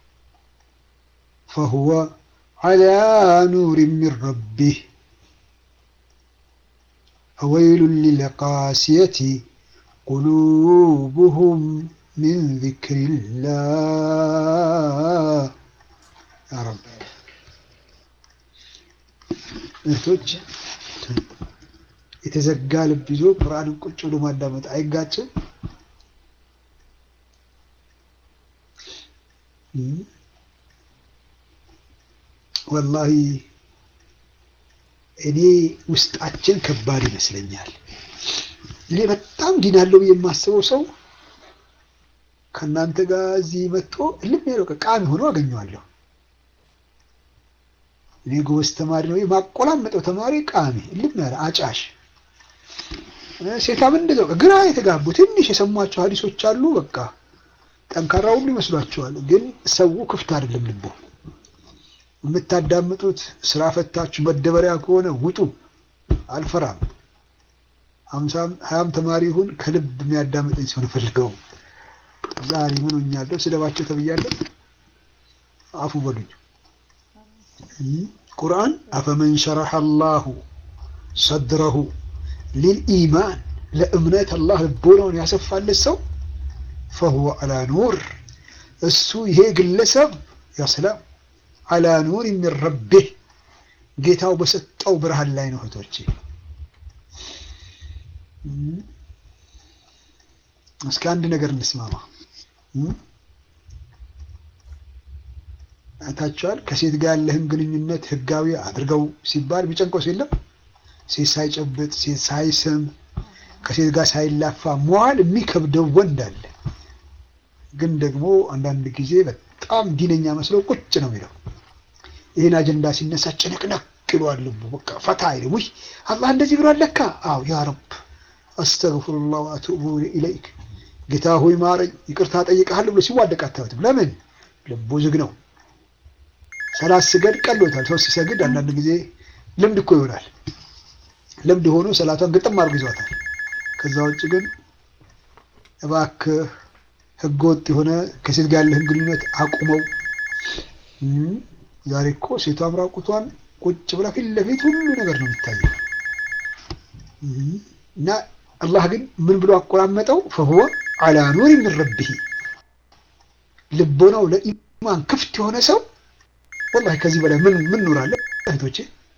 A: ፈሁወ ዐላ ኑሪን ሚን ረቢህ ፈወይሉን ሊልቃሲየቲ ቁሉቡሁም ሚን ዚክሪላህ ያ ረብ እህቶች የተዘጋ ልብ ይዞ ቁርአንን ቁጭ ብሎ ማዳመጥ አይጋጭም? ወላሂ እኔ ውስጣችን ከባድ ይመስለኛል። እኔ በጣም ዲናለው የማስበው ሰው ከእናንተ ጋር እዚህ መጥቶ እልም ያለው ቃሚ ሆኖ አገኘዋለሁ። እኔ ጎበዝ ተማሪ ነው የማቆላመጠው ተማሪ ቃሚ እልም ያለ አጫሽ ሴታም እንደዛው ግራ የተጋቡ ትንሽ የሰሟቸው ሀዲሶች አሉ። በቃ ጠንካራ ሁሉ ይመስሏቸዋል። ግን ሰው ክፍት አይደለም ልቡ። የምታዳምጡት ስራ ፈታችሁ መደበሪያ ከሆነ ውጡ። አልፈራም። ሀምሳም ሀያም ተማሪ ይሁን ከልብ የሚያዳምጠኝ ሲሆን ፈልገው ዛሬ ምን ሆኛለሁ? ስደባቸው ተብያለሁ። አፉ በሉኝ። ቁርአን አፈመን ሸረሐ አላሁ ሰድረሁ ሊልኢማን ለእምነት አላህ ልቦናውን ያሰፋለት ሰው ፈሁወ አላ ኑር እሱ ይሄ ግለሰብ ያሰላም አላ ኑር ሚን ረቢህ ጌታው በሰጠው ብርሃን ላይ ነው። እህቶቼ እስኪ አንድ ነገር እንስማማ። አይታችኋል። ከሴት ጋር ያለህን ግንኙነት ህጋዊ አድርገው ሲባል የሚጨንቀው የለም። ሴት ሳይጨብጥ ሴት ሳይስም ከሴት ጋር ሳይላፋ መዋል የሚከብደው ወንድ አለ። ግን ደግሞ አንዳንድ ጊዜ በጣም ዲነኛ መስሎ ቁጭ ነው የሚለው። ይህን አጀንዳ ሲነሳ ጭንቅንቅ ይለዋል ልቡ። በቃ ፈታ አይልም። ውይ አላህ እንደዚህ ብሏል ለካ። አዎ ያ ረብ አስተግፍሩላህ ወአቱቡ ኢለይክ፣ ጌታ ሆይ ማረኝ፣ ይቅርታ ጠይቀሃለሁ ብሎ ሲዋደቅ አታዩትም። ለምን? ልቡ ዝግ ነው። ሰላት ስገድ ቀሎታል። ሰው ሲሰግድ አንዳንድ ጊዜ ልምድ እኮ ይሆናል። ልምድ ሆኖ ሰላቷን ግጥም አድርጎ ይዟታል። ከዛ ውጭ ግን እባክህ ህገወጥ የሆነ ከሴት ጋር ያለህን ግንኙነት አቁመው። ዛሬ እኮ ሴቷም ራቁቷን ቁጭ ብላ ፊት ለፊት ሁሉ ነገር ነው የሚታየው። እና አላህ ግን ምን ብሎ አቆራመጠው? ፈሁወ አላ ኑር ሚን ረቢህ ልቦናው ለኢማን ክፍት የሆነ ሰው ወላሂ ከዚህ በላይ ምን ምን ኑር አለ እህቶቼ።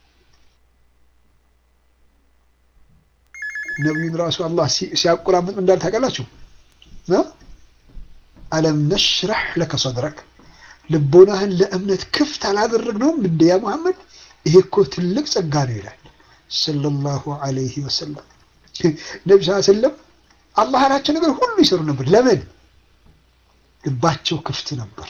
A: ነቢዩን ራሱ አላህ ሲያቆራምጥ እንዳል ታውቃላችሁ። አለም ነሽረሕ ለከ ሰድረክ ልቦናህን ለእምነት ክፍት አላደረግነውም እንደ ያ መሐመድ ይሄ እኮ ትልቅ ጸጋ ነው ይላል ሰለላሁ ዐለይሂ ወሰለም። ነቢ ስ ሰለም አላህ ያላቸው ነገር ሁሉ ይሰሩ ነበር። ለምን? ልባቸው ክፍት ነበር።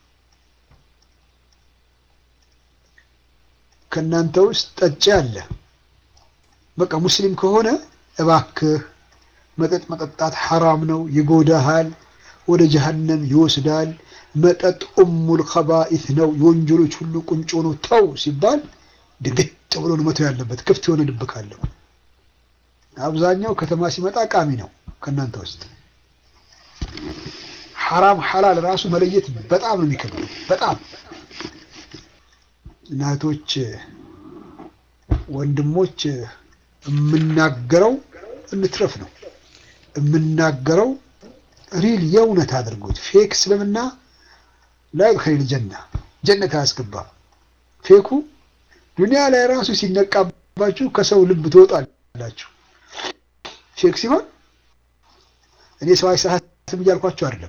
A: ከእናንተ ውስጥ ጠጪ አለ። በቃ ሙስሊም ከሆነ እባክህ መጠጥ መጠጣት ሐራም ነው፣ ይጎዳሃል፣ ወደ ጀሀነም ይወስዳል። መጠጥ ኡሙል ኸባኢት ነው፣ የወንጀሎች ሁሉ ቁንጮ ነው፣ ተው ሲባል ድግጥ ብሎ ነው መተው ያለበት። ክፍት የሆነ ልብ ካለው። አብዛኛው ከተማ ሲመጣ ቃሚ ነው። ከእናንተ ውስጥ ሐራም ሐላል ራሱ መለየት በጣም ነው የሚከብደው። በጣም እናቶች፣ ወንድሞች የምናገረው እንትረፍ ነው የምናገረው ሪል የእውነት አድርጎት ፌክ እስልምና ላይ ኸይል ጀና ጀነት አያስገባም። ፌኩ ዱንያ ላይ ራሱ ሲነቃባችሁ ከሰው ልብ ትወጣላችሁ። ፌክ ሲሆን እኔ ሰው አይሳሳትም እያልኳቸው አይደለም።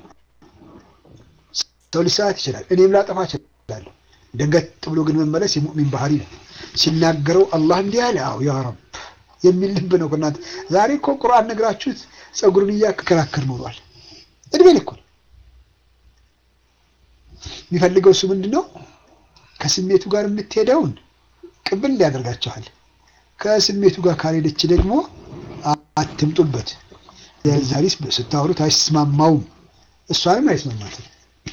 A: ሰው ሊሳሳት ይችላል፣ እኔም ላጠፋ እችላለሁ። ደንገጥ ብሎ ግን መመለስ የሙእሚን ባህሪ ነው። ሲናገረው አላህ እንዲህ አለ፣ አዎ ያ ረብ የሚል ልብ ነው። ከእናንተ ዛሬ እኮ ቁርአን ነግራችሁት ጸጉርን እያከራከር ኖሯል። እድሜ ልኩ የሚፈልገው እሱ ምንድን ነው? ከስሜቱ ጋር የምትሄደውን ቅብል ሊያደርጋችኋል። ከስሜቱ ጋር ካልሄደች ደግሞ አትምጡበት። ዛሬስ ስታወሩት አይስማማውም፣ እሷንም አይስማማትም።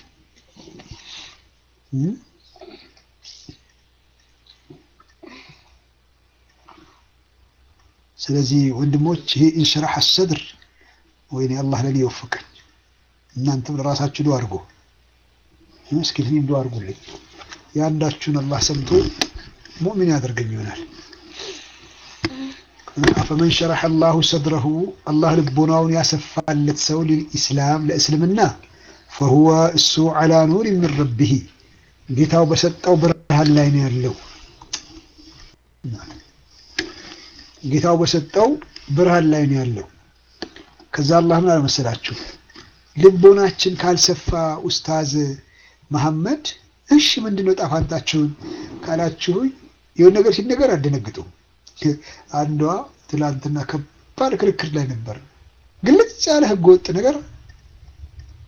A: ስለዚህ ወንድሞች ይሄ ኢንሽራህ አሰድር ወይኔ አላህ ለኔ ይወፍቀኝ። እናንተም ለራሳችሁ ዱዓ አድርጉ። እስኪ ለኔም ዱዓ አድርጉልኝ። የአንዳችሁን አላህ ሰምቶ ሙእሚን ያደርገኝ ይሆናል። አፈመን ሸረሐ አላሁ ሰድረሁ አላህ ልቦናውን ያሰፋለት ሰው ሊልኢስላም ለእስልምና ፈሁወ እሱ ዐላ ኑር ሚን ረቢህ ጌታው በሰጠው ብርሃን ላይ ነው ያለው። ጌታው በሰጠው ብርሃን ላይ ነው ያለው። ከዛ አላህ ምን አልመሰላችሁ ልቦናችን ካልሰፋ ኡስታዝ መሐመድ እሺ ምንድነው ጣፋንታችሁን ካላችሁኝ የሆነ ነገር ሲነገር አደነግጡ። አንዷ ትላንትና ከባድ ክርክር ላይ ነበር። ግልጽ ያለ ህገ ወጥ ነገር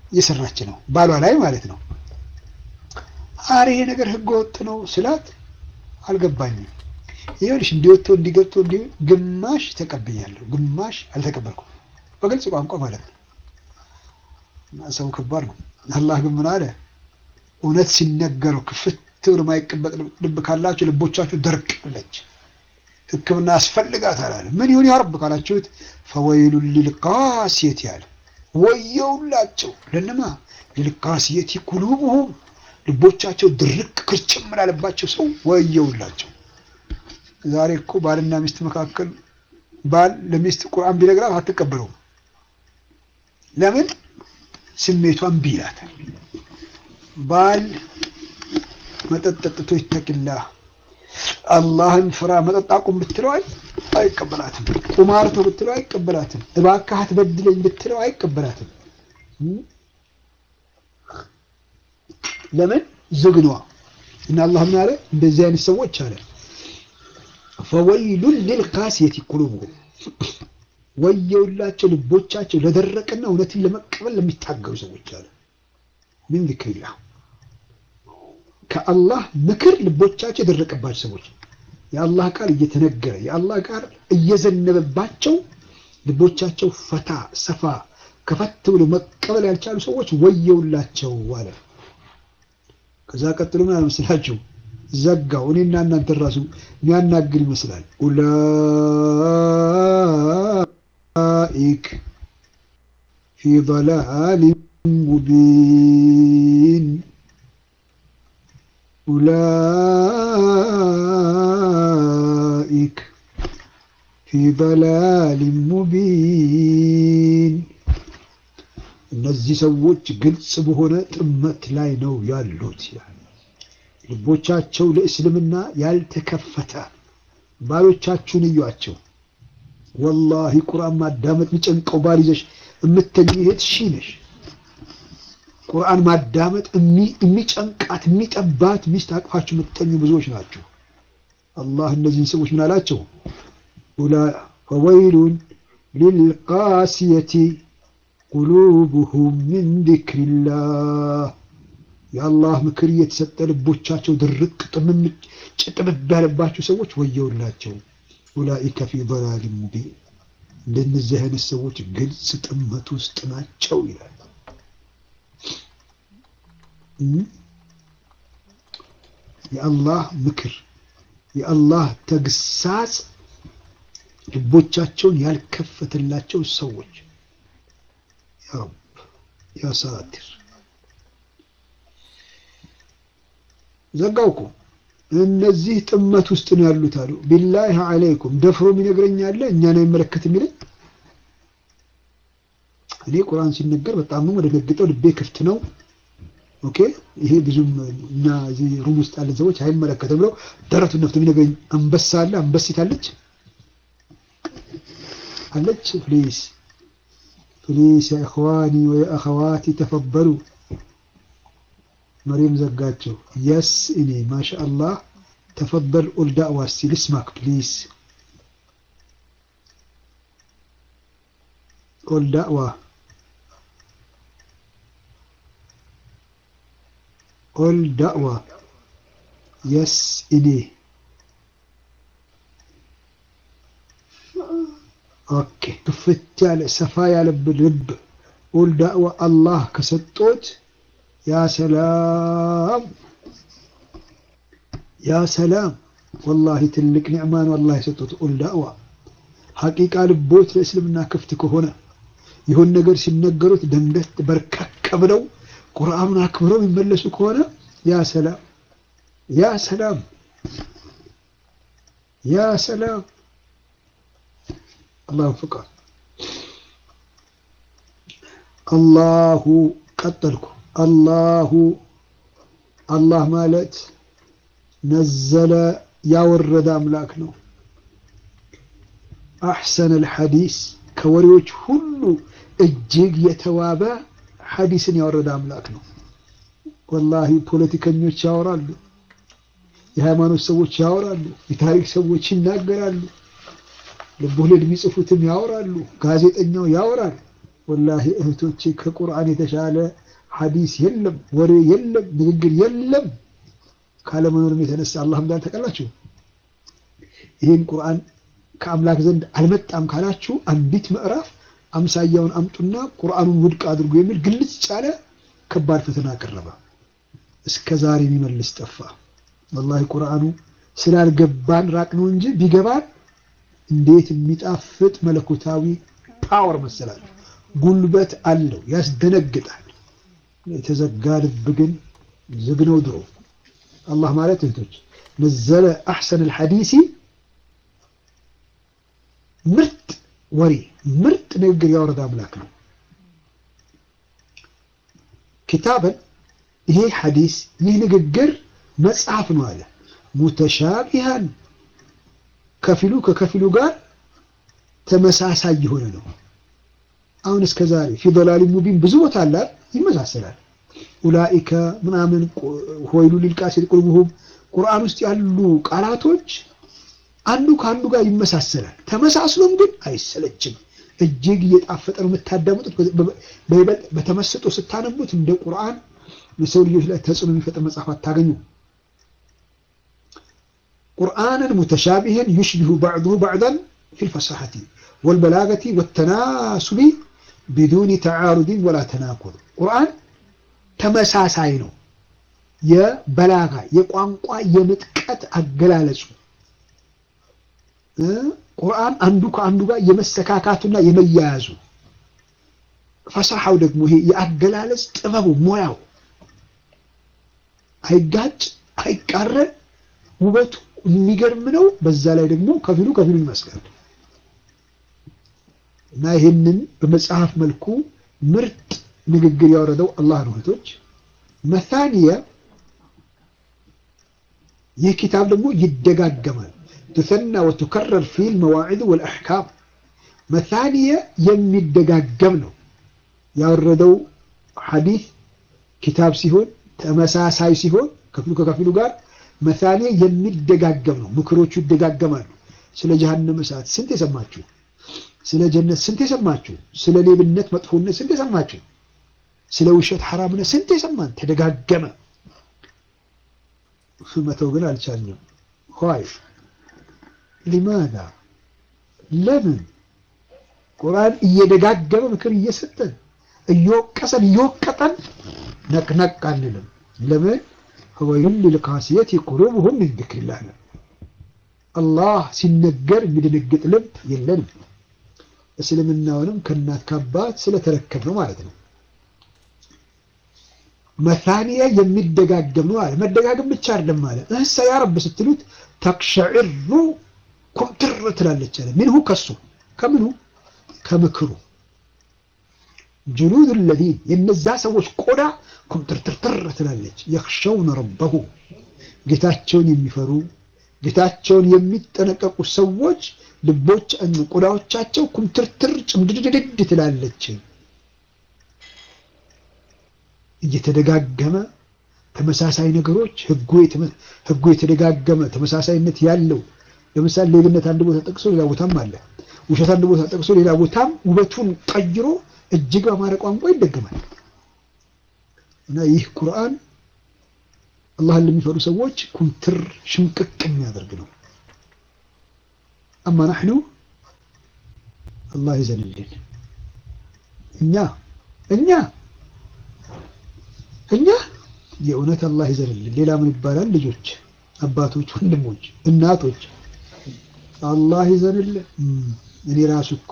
A: እየሰራች ነው፣ ባሏ ላይ ማለት ነው። አረ ይሄ ነገር ህገ ወጥ ነው ስላት አልገባኝም። ይኸውልሽ እንዲወጥቶ እንዲገብቶ እንዲ ግማሽ ተቀብያለሁ፣ ግማሽ አልተቀበልኩም። በግልጽ ቋንቋ ማለት ነው። እና ሰው ከባድ ነው። አላህ ግን ምን አለ? እውነት ሲነገረው ክፍት ብሎ የማይቀበጥ ልብ ካላችሁ ልቦቻችሁ ደርቃለች፣ ሕክምና ያስፈልጋታል አለ። ምን ይሁን ያረብ ካላችሁት ፈወይሉን ሊልቃሲየት ያለ ወየውላቸው ለነማ ሊልቃሲየት ቁሉብሁም ልቦቻቸው ድርቅ ክርችም ላለባቸው ሰው ወየውላቸው። ዛሬ እኮ ባልና ሚስት መካከል ባል ለሚስት ቁርአን ቢነግራት አትቀበለውም። ለምን? ስሜቷን እምቢ ይላታል። ባል መጠጥ ጠጥቶ ይተቅላ አላህን ፍራ መጠጥ አቁም ብትለው አይቀበላትም። ቁማርቶ ብትለው አይቀበላትም። እባክህ አትበድለኝ ብትለው አይቀበላትም። ለምን? ዝግኗ እና አላህ ምን አለ? እንደዚህ አይነት ሰዎች አለ ፈወይሉን ሊልቃሲየቲ ቁሉብሁም ወየውላቸው ልቦቻቸው ለደረቀና እውነትን ለመቀበል ለሚታገሉ ሰዎች አለ ምን ዚክሪላህ ከአላህ ምክር ልቦቻቸው የደረቀባቸው ሰዎች የአላህ ቃል እየተነገረ የአላህ ቃል እየዘነበባቸው ልቦቻቸው ፈታ ሰፋ ከፈት ብሎ መቀበል ያልቻሉ ሰዎች ወየውላቸው አለ። ከዛ ቀጥሎ ምን አልመስላችሁ ዘጋው። እኔና እናንተ ራሱ የሚያናግር ይመስላል። ኡላኢክ ፊ ضላሊን ሙቢን ኡላኢክ ፊ ضላሊን ሙቢን እነዚህ ሰዎች ግልጽ በሆነ ጥመት ላይ ነው ያሉት ይላል። ልቦቻቸው ለእስልምና ያልተከፈተ ባሎቻችሁን እዩአቸው። ወላሂ ቁርአን ማዳመጥ የሚጨንቀው ባል ይዘሽ የምተኝ እህት ሺ ነሽ። ቁርአን ማዳመጥ የሚጨንቃት የሚጠባት ሚስት አቅፋችሁ የምትተኙ ብዙዎች ናቸው። አላህ እነዚህን ሰዎች ምን አላቸው? ፈወይሉን ሊልቃሲየቲ ቁሉብሁም ሚን ዚክሪላህ የአላህ ምክር እየተሰጠ ልቦቻቸው ድርቅ ጭጥብብ ያለባቸው ሰዎች ወየውላቸው። ኡላኢከ ፊ ضላሊን ሙቢን እንደነዚህ አይነት ሰዎች ግልጽ ጥመት ውስጥ ናቸው ይላል። የአላህ ምክር የአላህ ተግሳጽ ልቦቻቸውን ያልከፈተላቸው ሰዎች ያ ረብ ያ ሳቲር ዘጋው እኮ እነዚህ ጥመት ውስጥ ነው ያሉት አሉ። ቢላሂ አለይኩም ደፍሮ የሚነግረኝ አለ እኛን አይመለከት የሚለኝ እኔ ቁርአን ሲነገር በጣም ነው ወደነግጠው ልቤ ክፍት ነው። ኦኬ ይሄ ብዙም እኛ እዚህ ሩም ውስጥ ያለን ሰዎች አይመለከትም ብለው ደረቱን ነፍቶ የሚነግረኝ አንበሳ አለ። አንበሲት አለች አለች። ፕሊስ ፕሊስ ያ ኢኽዋኒ ወይ አኸዋቲ ተፈበሉ መሪም ዘጋቸው። የስ እኔ ማሻአላህ ተፈበል ኡል ዳዕዋ እስቲ ልስማክ ፕሊዝ ኡል ዳዕዋ ኡል ዳዕዋ የስ እኔ ኦኬ ክፍት ያለ ሰፋ ያለብን ልብ ኡል ዳዕዋ አላህ ከሰጦት ያ ሰላም ያ ሰላም ወላሂ ትልቅ ኒዕማን አላህ የሰጡት ኡል ዳዕዋ ሐቂቃ ልቦት ለእስልምና ክፍት ከሆነ ይሁን ነገር ሲነገሩት ደንገት በርከክ ብለው ቁርአኑን አክብረው የሚመለሱ ከሆነ ያ ሰላም ያ ሰላም ያ ሰላም አላሁ ፍቃድ አላሁ ቀጠልኩ አላሁ አላህ ማለት ነዘለ ያወረደ አምላክ ነው። አሕሰነል ሐዲስ ከወሬዎች ሁሉ እጅግ የተዋበ ሐዲስን ያወረደ አምላክ ነው። ወላሂ ፖለቲከኞች ያወራሉ፣ የሃይማኖት ሰዎች ያወራሉ፣ የታሪክ ሰዎች ይናገራሉ፣ ልቦለድ የሚጽፉትም ያወራሉ፣ ጋዜጠኛው ያወራል። ወላሂ እህቶቼ ከቁርአን የተሻለ ሐዲስ የለም፣ ወሬ የለም፣ ንግግር የለም። ካለመኖርም የተነሳ አላህ እንዳል ተቀላችሁ ይህን ቁርአን ከአምላክ ዘንድ አልመጣም ካላችሁ አንዲት ምዕራፍ አምሳያውን አምጡና ቁርአኑን ውድቅ አድርጉ የሚል ግልጽ ጫለ ከባድ ፈተና ቀረበ። እስከ ዛሬ የሚመልስ ጠፋ። ወላሂ ቁርአኑ ስላልገባን ራቅ ነው እንጂ ቢገባን እንዴት የሚጣፍጥ መለኮታዊ ፓወር መሰላችሁ! ጉልበት አለው፣ ያስደነግጣል። የተዘጋ ልብ ግን ዝግ ነው ድሮ። አላህ ማለት እህቶች ነዘለ አሕሰን አልሐዲሲ ምርጥ ወሬ ምርጥ ንግግር ያወረደ አምላክ ነው። ኪታበን ይሄ ሐዲስ ይህ ንግግር መጽሐፍ ነው አለ። ሙተሻቢሃን ከፊሉ ከከፊሉ ጋር ተመሳሳይ የሆነ ነው። አሁን እስከ ዛሬ ፊ ዶላሊ ሙቢን ብዙ ቦታ አለ ይመሳሰላል። ኡላኢከ ምናምን ሆይሉ ሊልቃሲል ቁልቡሁም ቁርአን ውስጥ ያሉ ቃላቶች አንዱ ከአንዱ ጋር ይመሳሰላል። ተመሳስሎም ግን አይሰለችም። እጅግ እየጣፈጠ ነው የምታዳምጡት። በይበልጥ በተመስጦ ስታነቡት እንደ ቁርአን የሰው ልጆች ላይ ተጽዕኖ የሚፈጥር መጽሐፍ አታገኙ። ቁርአንን ሙተሻቢህን ዩሽቢሁ ባዕዱሁ ባዕዳን ፊል ፈሳሐቲ ወልበላገቲ ወተናሱቢ ቢዱኒ ተዓሩድን ወላ ተናኩል። ቁርአን ተመሳሳይ ነው። የበላጋ የቋንቋ የምጥቀት አገላለጹ ቁርአን አንዱ ከአንዱ ጋር የመሰካካቱና የመያያዙ ፈሳሐው ደግሞ ይሄ የአገላለጽ ጥበቡ ሙያው አይጋጭ አይቃረን፣ ውበቱ የሚገርም ነው። በዛ ላይ ደግሞ ከፊሉ ከፊሉ ይመስላል እና ይህንን በመጽሐፍ መልኩ ምርጥ ንግግር ያወረደው አላህ ነው። እህቶች መታኒየ ይህ ኪታብ ደግሞ ይደጋገማል ትሰና ወትከረር ፊል መዋዒድ ወልአሕካም መታኒየ የሚደጋገም ነው። ያወረደው ሐዲስ ኪታብ ሲሆን ተመሳሳይ ሲሆን ከፊሉ ከከፊሉ ጋር መታኒየ የሚደጋገም ነው። ምክሮቹ ይደጋገማሉ። ስለ ጀሃነም እሳት ስንት የሰማችሁ? ስለ ጀነት ስንት የሰማችሁ? ስለ ሌብነት መጥፎነት ስንት የሰማችሁ? ስለ ውሸት ሐራምነት ስንት የሰማን? ተደጋገመ። መተው ግን አልቻልንም። ሆይ ሊማዛ ለምን ቁርአን እየደጋገመ ምክር እየሰጠን እየወቀሰን እየወቀጠን ነቅነቅ አንልም? ለምን ወይሉን ሊልቃሲየቲ ቁሉብሁም ሚን ዚክሪላህ አላህ ሲነገር የሚደነግጥ ልብ የለንም። እስልምናውንም ከእናት ከአባት ስለተረከብ ነው ማለት ነው። መታኒያ የሚደጋገም ነው አለ። መደጋገም ብቻ አይደለም አለ። እህሳ ያ ረብ ስትሉት ተቅሸዕሩ ኩምትር ትላለች አለ። ምንሁ ከሱ ከምኑ ከምክሩ ጅሉድ ለዚን የነዛ ሰዎች ቆዳ ኩምትርትርትር ትላለች። የኽሸውነ ረበሁ ጌታቸውን የሚፈሩ ጌታቸውን የሚጠነቀቁ ሰዎች ልቦች ቆዳዎቻቸው ኩምትርትር ጭምድድድድ ትላለች። እየተደጋገመ ተመሳሳይ ነገሮች ህጉ የተደጋገመ ተመሳሳይነት ያለው ለምሳሌ ሌብነት አንድ ቦታ ጠቅሶ ሌላ ቦታም አለ። ውሸት አንድ ቦታ ጠቅሶ ሌላ ቦታም ውበቱን ቀይሮ እጅግ በአማረ ቋንቋ ይደገማል እና ይህ ቁርአን አላህን ለሚፈሩ ሰዎች ኩምትር ሽምቅቅ የሚያደርግ ነው። አማ ናሕኑ አላህ ይዘንልን እኛ እኛ እኛ የእውነት አላህ ይዘንልን። ሌላ ምን ይባላል? ልጆች፣ አባቶች፣ ወንድሞች፣ እናቶች አላህ ይዘንልን። እኔ ራሱ እኮ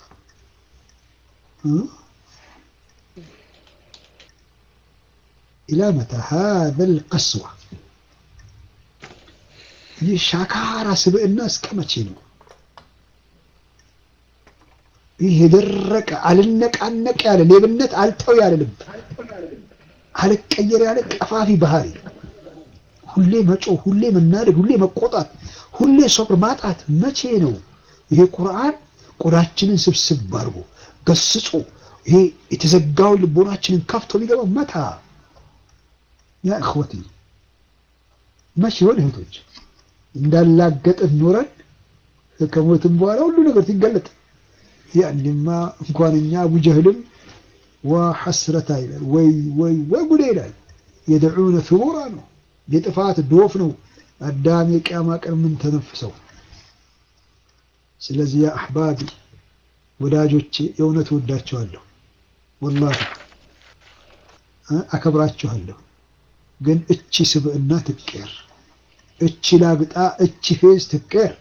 A: ኢላ መታ ሀዘል ቀስዋ ይህ ሻካራ ስብዕና እስከ መቼ ነው? ይህ የደረቀ አልነቃነቅ ያለ ሌብነት አልተው ያለ ልብ አልቀየር ያለ ቀፋፊ ባህሪ፣ ሁሌ መጮህ፣ ሁሌ መናደድ፣ ሁሌ መቆጣት፣ ሁሌ ሶብር ማጣት መቼ ነው? ይሄ ቁርአን ቆዳችንን ስብስብ አድርጎ ገስጾ ይሄ የተዘጋውን ልቦናችንን ከፍቶ ሊገባ መታ ያ እኽወቲ መቼ ይሆን እህቶች እንዳላገጥን ኖረን ከሞትም በኋላ ሁሉ ነገር ሲገለጥ ያንማ እንኳን እኛ አቡ ጀህልም ወሐስረታ ይላል። ወይ ወይ ወይ ጉዴ ይላል። የድዑነ ثቡራ ነው፣ የጥፋት ዶፍ ነው። አዳም የቅያማ ቀን ምን ተነፍሰው። ስለዚህ ያ አሕባቢ ወዳጆቼ የእውነት ወዳቸዋለሁ፣ ወላሂ አከብራችኋለሁ። ግን እቺ ስብዕና ትቀር፣ እቺ ላግጣ፣ እቺ ፌዝ ትቀር።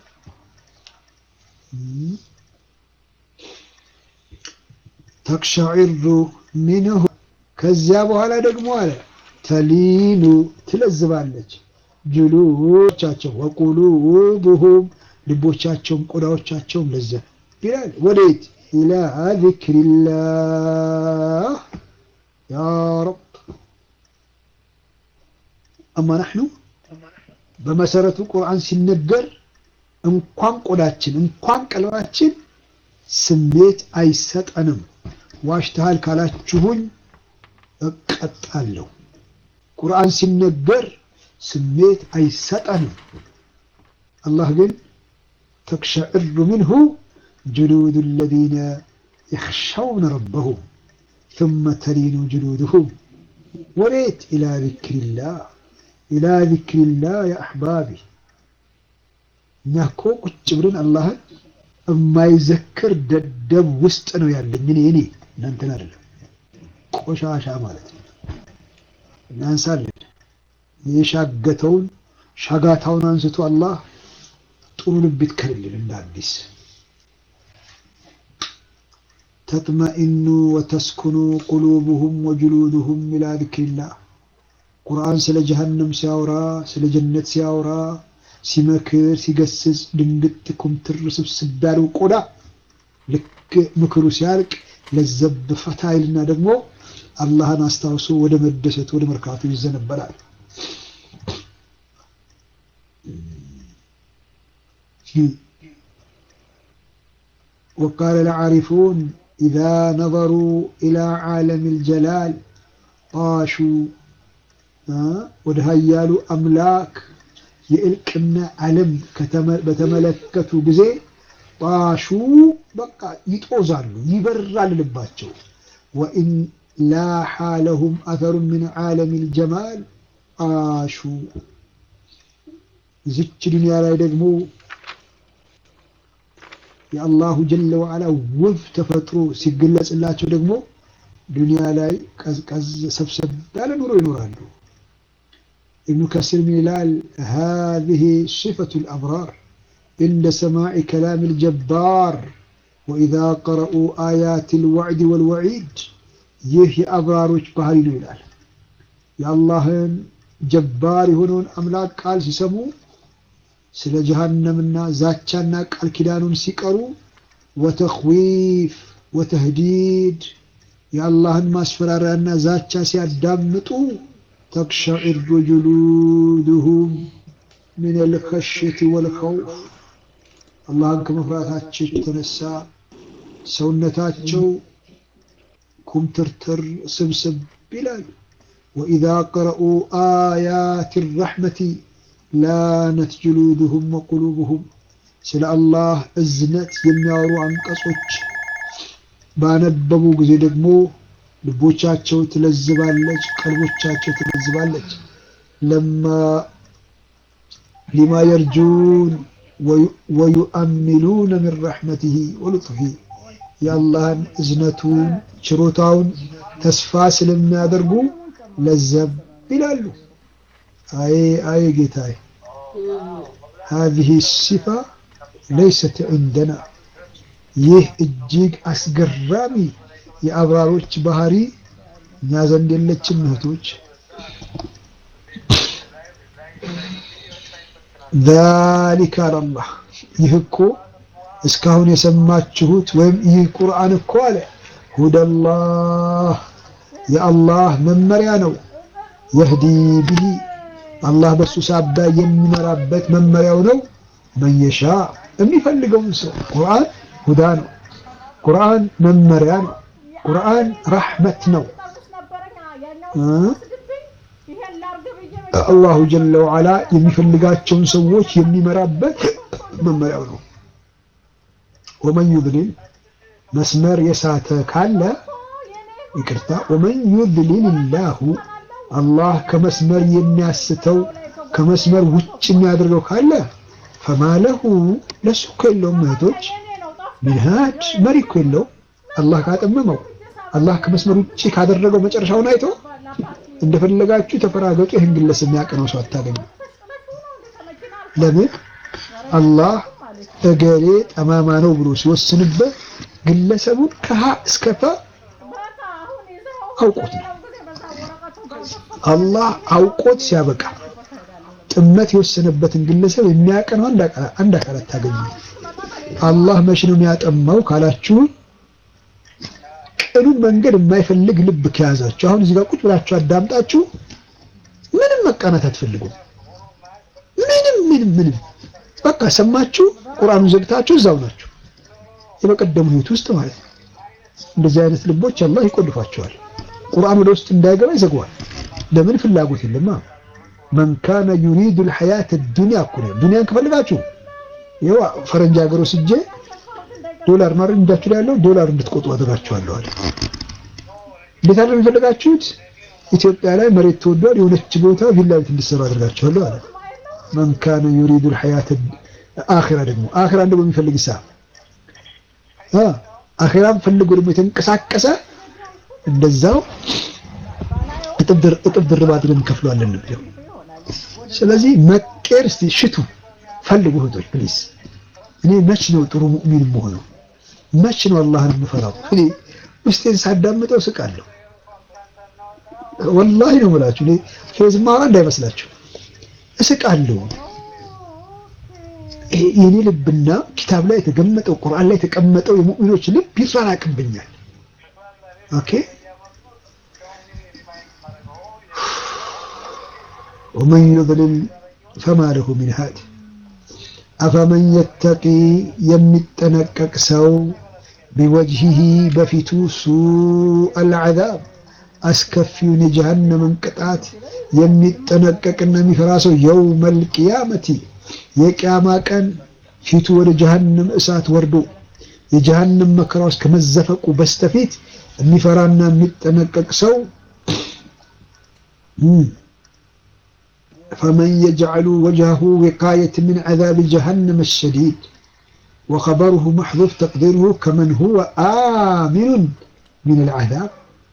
A: ተቅሸዒሩ ሚንሁ ከዚያ በኋላ ደግሞ አለ ተሊኑ ትለዝባለች ጅሉቻቸው ወቁሉቡሁም ልቦቻቸውም ቆዳዎቻቸውም ለዘብ ይላል። ወዴት ኢላ ዚክሪላህ ያ ረብ። አማ ናሕኑ በመሰረቱ ቁርአን ሲነገር እንኳን ቆዳችን እንኳን ቀልባችን ስሜት አይሰጠንም። ዋሽተሃል ካላችሁኝ እቀጣለሁ። ቁርአን ሲነገር ስሜት አይሰጠንም። አላህ ግን ተቅሸዕሩ ምንሁ ጅሉዱ ለዚነ የኽሸውነ ረበሁም ثመ ተሊኑ ጅሉድሁም ወዴት ኢላ ዚክሪላህ ኢላ ዚክሪላህ ያ አሕባቢ እኛ እኮ ቁጭ ብለን አላህን የማይዘክር ደደብ ውስጥ ነው ያለኝ እኔ እኔ እናንተን አይደለም ቆሻሻ ማለት ነው። እናንሳለን የሻገተውን ሻጋታውን አንስቶ አላህ ጥሩ ልብ ይትከልልን እንደ አዲስ ተጥመኢኑ ወተስኩኑ ቁሉብሁም ወጅሉድሁም ኢላ ዚክሪላህ ቁርአን ስለ ጀሀነም ሲያወራ ስለ ጀነት ሲያወራ ሲመክር ሲገስጽ ድንግጥ ኩምትር ስብስብ ያለው ቆዳ ልክ ምክሩ ሲያልቅ ለዘብ ፈታ ይልና ደግሞ አላህን አስታውሶ ወደ መደሰቱ ወደ መርካቱ ይዘነበላል። وقال العارفون إذا نظروا إلى عالم الجلال طاشوا ወደ ሀያሉ አምላክ የእልቅና ዓለም በተመለከቱ ጊዜ ጣሹ በቃ ይጦዛሉ፣ ይበራል ልባቸው። ወኢን ላሓ ለሁም አተሩ ምን ዓለም ልጀማል አሹ እዚች ዱንያ ላይ ደግሞ የአላሁ ጀለ ወዓላ ውብ ተፈጥሮ ሲገለጽላቸው ደግሞ ዱንያ ላይ ቀዝቀዝ ሰብሰብ ያለ ኑሮ ይኖራሉ። ابن كثير ميلال هذه صفة الأبرار عند سماع كلام الجبار وإذا قرأوا آيات الوعد والوعيد يهي أبرار بهاري ميلال يا الله جبار هنون أملاك قال سيسمو ስለ ጀሃነምና ዛቻና ቃል ኪዳኑን ሲቀሩ ወተኽዊፍ ወተህዲድ የአላህን ማስፈራሪያና ዛቻ ሲያዳምጡ ተቅሸዒሩ ጁሉድሁም ምን ልኸሽየቲ ወልኸውፍ አላህን ከመፍራታቸው የተነሳ ሰውነታቸው ኩምትርትር ስብስብ ይላል። ወኢዛ ቀረኡ አያት ረሕመቲ ላነት ጅሉድሁም ወቁሉብሁም ስለ አላህ እዝነት የሚያወሩ አንቀጾች ባነበቡ ጊዜ ደግሞ ልቦቻቸው ትለዝባለች፣ ቀልቦቻቸው ትለዝባለች። ለማ ሊማ የርጁን ወዩአሚሉነ ምን ረሕመቲሂ ወሉጥፊ የአላህን እዝነቱን ችሮታውን ተስፋ ስለሚያደርጉ ለዘብ ይላሉ። አይ አይ ጌታዬ ሀዚህ ሲፋ ለይሰት ዑንደና ይህ እጅግ አስገራሚ የአብራሮች ባህሪ እኛ ዘንድ የለችም እህቶች። ዛሊከ አላላህ ይህ እኮ እስካሁን የሰማችሁት ወይም ይህ ቁርአን እኮ አለ ሁደላህ የአላህ መመሪያ ነው። የህዲ ብሂ አላህ በሱ ሳቢያ የሚመራበት መመሪያው ነው። መየሻ የሚፈልገውን ሰው ቁርአን ሁዳ ነው። ቁርአን መመሪያ ነው። ቁርአን ረሕመት ነው። አላሁ ጀለ ወዓላ የሚፈልጋቸውን ሰዎች የሚመራበት መመሪያው ነው። ወመን ዩድሊል መስመር የሳተ ካለ ይቅርታ፣ ወመን ዩድሊል ላሁ አላህ ከመስመር የሚያስተው ከመስመር ውጭ የሚያደርገው ካለ ፈማለሁ ለሱ እኮ የለውም እህቶች፣ ሚንሃጅ መሪ እኮ የለውም። አላህ ካጠመመው አላህ ከመስመር ውጭ ካደረገው መጨረሻውን አይቶ እንደፈለጋችሁ ተፈራገጡ። ይህን ግለሰብ የሚያቀነው ሰው አታገኙ። ለምን አላህ እገሌ ጠማማ ነው ብሎ ሲወስንበት ግለሰቡን ከሀ እስከ ፈ አውቆት ነው። አላህ አውቆት ሲያበቃ ጥመት የወሰነበትን ግለሰብ የሚያቀነው አንድ አካል አታገኙ። አላህ መቼ ነው የሚያጠማው ካላችሁ ቅኑን መንገድ የማይፈልግ ልብ ከያዛችሁ አሁን እዚህ ጋር ቁጭ ብላችሁ አዳምጣችሁ ምንም መቃናት አትፈልጉም። ምንም ምንም ምንም በቃ ሰማችሁ፣ ቁርአኑን ዘግታችሁ እዛው ናችሁ። የበቀደሙ ህይወት ውስጥ ማለት ነው። እንደዚህ አይነት ልቦች አላህ ይቆልፋቸዋል። ቁርአን ወደ ውስጥ እንዳይገባ ይዘግዋል። ለምን ፍላጎት የለማ። መን ካነ ዩሪዱ ልሐያት ዱንያ እኮ ነው። ዱንያን ከፈልጋችሁ ይኸው ፈረንጅ ሀገር ወስጄ ዶላር ነው እጃችሁ ላይ ያለው ዶላር እንድትቆጡ አድርጋችኋለሁ አለ። እንዴት አለ የሚፈልጋችሁት? ኢትዮጵያ ላይ መሬት ተወዷል፣ የሆነች ቦታ ቪላ ቤት እንድትሰሩ አድርጋችኋለሁ አለ። መን ካነ ዩሪዱ ልሐያት አኺራ ደግሞ አኺራን ደግሞ የሚፈልግ ሳ አኺራን ፈልጎ ደግሞ የተንቀሳቀሰ እንደዛው እጥፍ ድርብ አድርገን እንከፍለዋለን ነው። ስለዚህ መቀየር እስቲ ሽቱ ፈልጉ እህቶች ፕሊዝ። እኔ መች ነው ጥሩ ሙእሚን የምሆነው? መች ነው አላህን የምፈራው? እኔ ውስጤን ሳዳምጠው ስቃለሁ። ወላሂ ነው የምላችሁ። እኔ ፌዝ ማራ እንዳይመስላችሁ እስቃለሁ። የኔ ልብና ኪታብ ላይ የተቀመጠው ቁርአን ላይ የተቀመጠው የሙእሚኖች ልብ ይራራቅብኛል። ኦኬ ወመን ዩድሊል ፈማ ለሁ ሚን ሃዲ አፈመን የተቂ የሚጠነቀቅ ሰው ቢወጅሂ በፊቱ ሱአል ዐዛብ አስከፊውን የጀሃነምን ቅጣት የሚጠነቀቅና የሚፈራ ሰው የውመል ቂያመቲ የቅያማ ቀን ፊቱ ወደ ጀሃነም እሳት ወርዶ የጀሃነም መከራ ውስጥ ከመዘፈቁ በስተፊት የሚፈራና የሚጠነቀቅ ሰው ፈመን የጅዐሉ ወጅሀሁ ዊቃየት ሚን ዐዛብ ጀሃነም አሸዲድ ወኸበሩሁ መሕዙፍ ተቅዲሩሁ ከመን ሁወ አሚኑን ሚነል ዐዛብ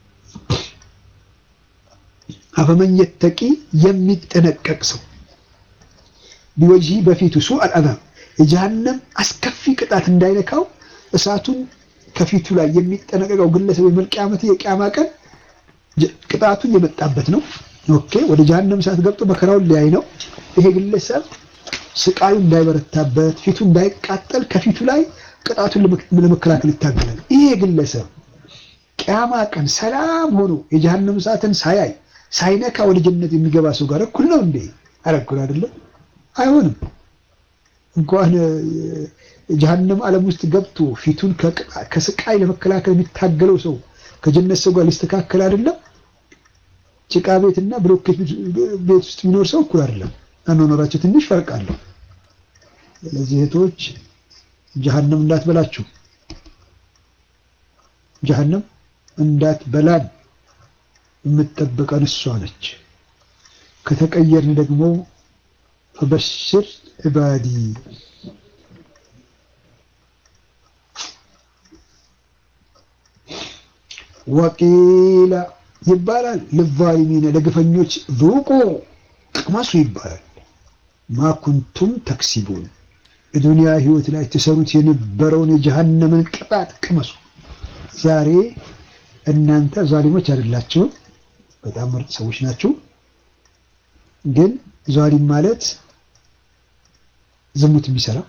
A: አፈመን የተቂ የሚጠነቀቅ ሰው ቢወጅሂ በፊቱ ሱአል ዐዛብ የጀሃነም አስከፊ ቅጣት እንዳይነካው እሳቱን ከፊቱ ላይ የሚጠነቀቀው ግለሰብ የመልቅያመት የቅያማ ቀን ቅጣቱን የመጣበት ነው። ኦኬ ወደ ጀሃነም እሳት ገብቶ መከራውን ሊያይ ነው። ይሄ ግለሰብ ስቃዩ እንዳይበረታበት ፊቱ እንዳይቃጠል ከፊቱ ላይ ቅጣቱን ለመከላከል ይታገላል። ይሄ ግለሰብ ቅያማ ቀን ሰላም ሆኖ የጀሃነም እሳትን ሳያይ ሳይነካ ወደ ጀነት የሚገባ ሰው ጋር እኩል ነው እንዴ? ኧረ እኩል አይደለም፣ አይሆንም። እንኳን ጀሃነም ዓለም ውስጥ ገብቶ ፊቱን ከስቃይ ለመከላከል የሚታገለው ሰው ከጀነት ሰው ጋር ሊስተካከል አይደለም። ጭቃ ቤትና ብሎኬት ቤት ውስጥ የሚኖር ሰው እኩል አይደለም። አኗኗራቸው ትንሽ ፈርቅ አለው። ስለዚህ እህቶች ጀሃነም እንዳትበላችሁ፣ ጀሃነም እንዳትበላን የምትጠብቀን እሷ ነች። ከተቀየርን ደግሞ ፈበሽር ዒባዲ ወቂላ ይባላል ልዛሊሚነ ለግፈኞች ዙቁ ቅመሱ ይባላል። ማ ኩንቱም ተክሲቡን የዱንያ ህይወት ላይ ትሰሩት የነበረውን የጀሃነምን ቅጣት ቅመሱ። ዛሬ እናንተ ዛሊሞች አይደላችሁም፣ በጣም ምርጥ ሰዎች ናችሁ። ግን ዛሊም ማለት ዝሙት የሚሰራ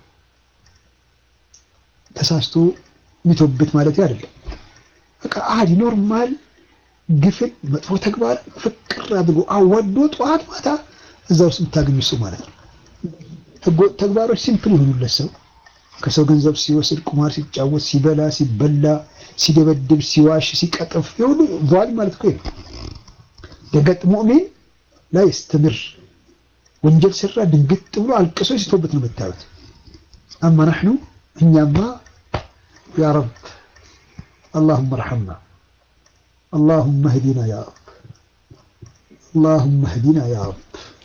A: ተሳስቶ የሚተውበት ማለት አይደለም። በቃ አዲ ኖርማል ግፍን መጥፎ ተግባር ፍቅር አድርጎ አዋዶ ጠዋት ማታ እዛ ውስጥ የምታገኙ ሰው ማለት ነው። ህገወጥ ተግባሮች ሲምፕል የሆኑለት ሰው ከሰው ገንዘብ ሲወስድ፣ ቁማር ሲጫወት፣ ሲበላ፣ ሲበላ፣ ሲደበድብ፣ ሲዋሽ፣ ሲቀጥፍ የሁሉ ዛሊም ማለት እኮ ነው። ደገጥ ሙእሚን ላይ ስትምር ወንጀል ስራ ድንግጥ ብሎ አልቅሶ ሲቶበት ነው የምታዩት። አማ ናሕኑ እኛማ ያ ረብ اللهم ارحمنا اللهم اهدنا يا رب اللهم اهدنا يا رب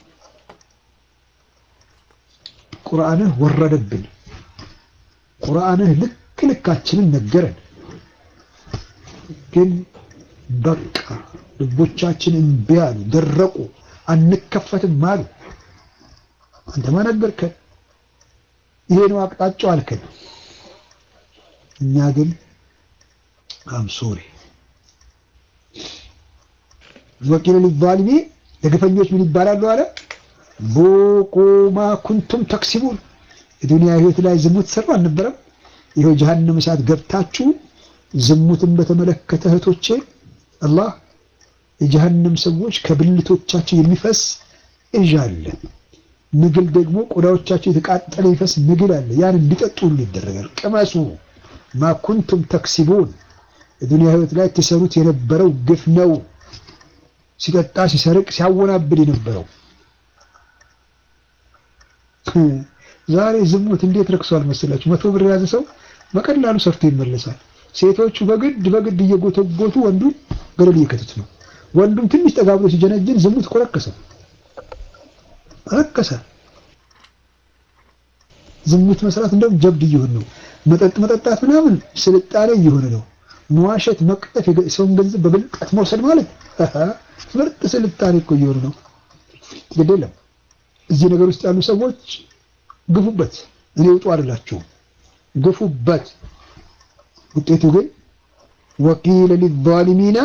A: ቁርአንህ ወረደብን ቁርአንህ ልክ ልካችንን ነገረን ግን በቃ ልቦቻችን እምቢ አሉ ደረቁ አንከፈትም አሉ አንተማ ነገርከን ይሄ ነው አቅጣጫው አልከን እኛ ግን አም ሶሪ ወቂል ሊዛሊሚ ለግፈኞች ምን ይባላሉ አለ ቡቁ ማ ኩንቱም ተክሲቡን የዱንያ ህይወት ላይ ዝሙት ሰሩ አልነበረም ይኸው ጀሀነም እሳት ገብታችሁ ዝሙትን በተመለከተ እህቶቼ አላህ የጀሀነም ሰዎች ከብልቶቻቸው የሚፈስ እዥ አለ ምግል ደግሞ ቆዳዎቻቸው የተቃጠለ ይፈስ ምግል አለ ያን እንዲጠጡ ሁሉ ይደረጋል ቅመሱ ማ ኩንቱም ተክሲቡን የዱንያ ህይወት ላይ ትሰሩት የነበረው ግፍ ነው ሲጠጣ ሲሰርቅ ሲያወናብድ የነበረው ዛሬ ዝሙት እንዴት ረክሷል መሰላችሁ መቶ ብር የያዘ ሰው በቀላሉ ሰርቶ ይመለሳል ሴቶቹ በግድ በግድ እየጎተጎቱ ወንዱን ገደል እየከተቱት ነው ወንዱም ትንሽ ጠጋ ብሎ ሲጀነጅን ዝሙት እኮ ረከሰ ረከሰ ዝሙት መስራት እንደውም ጀብድ እየሆነ ነው መጠጥ መጠጣት ምናምን ስልጣኔ እየሆነ ነው መዋሸት መቅጠፍ ሰውን ገንዘብ በብልጠት መውሰድ ማለት ምርጥ ስልጣኔ እኮ እየሆነ ነው ግድ የለም እዚህ ነገር ውስጥ ያሉ ሰዎች ግፉበት እኔ ውጡ አይደላችሁም ግፉበት ውጤቱ ግን ወቂለ ሊዛሊሚና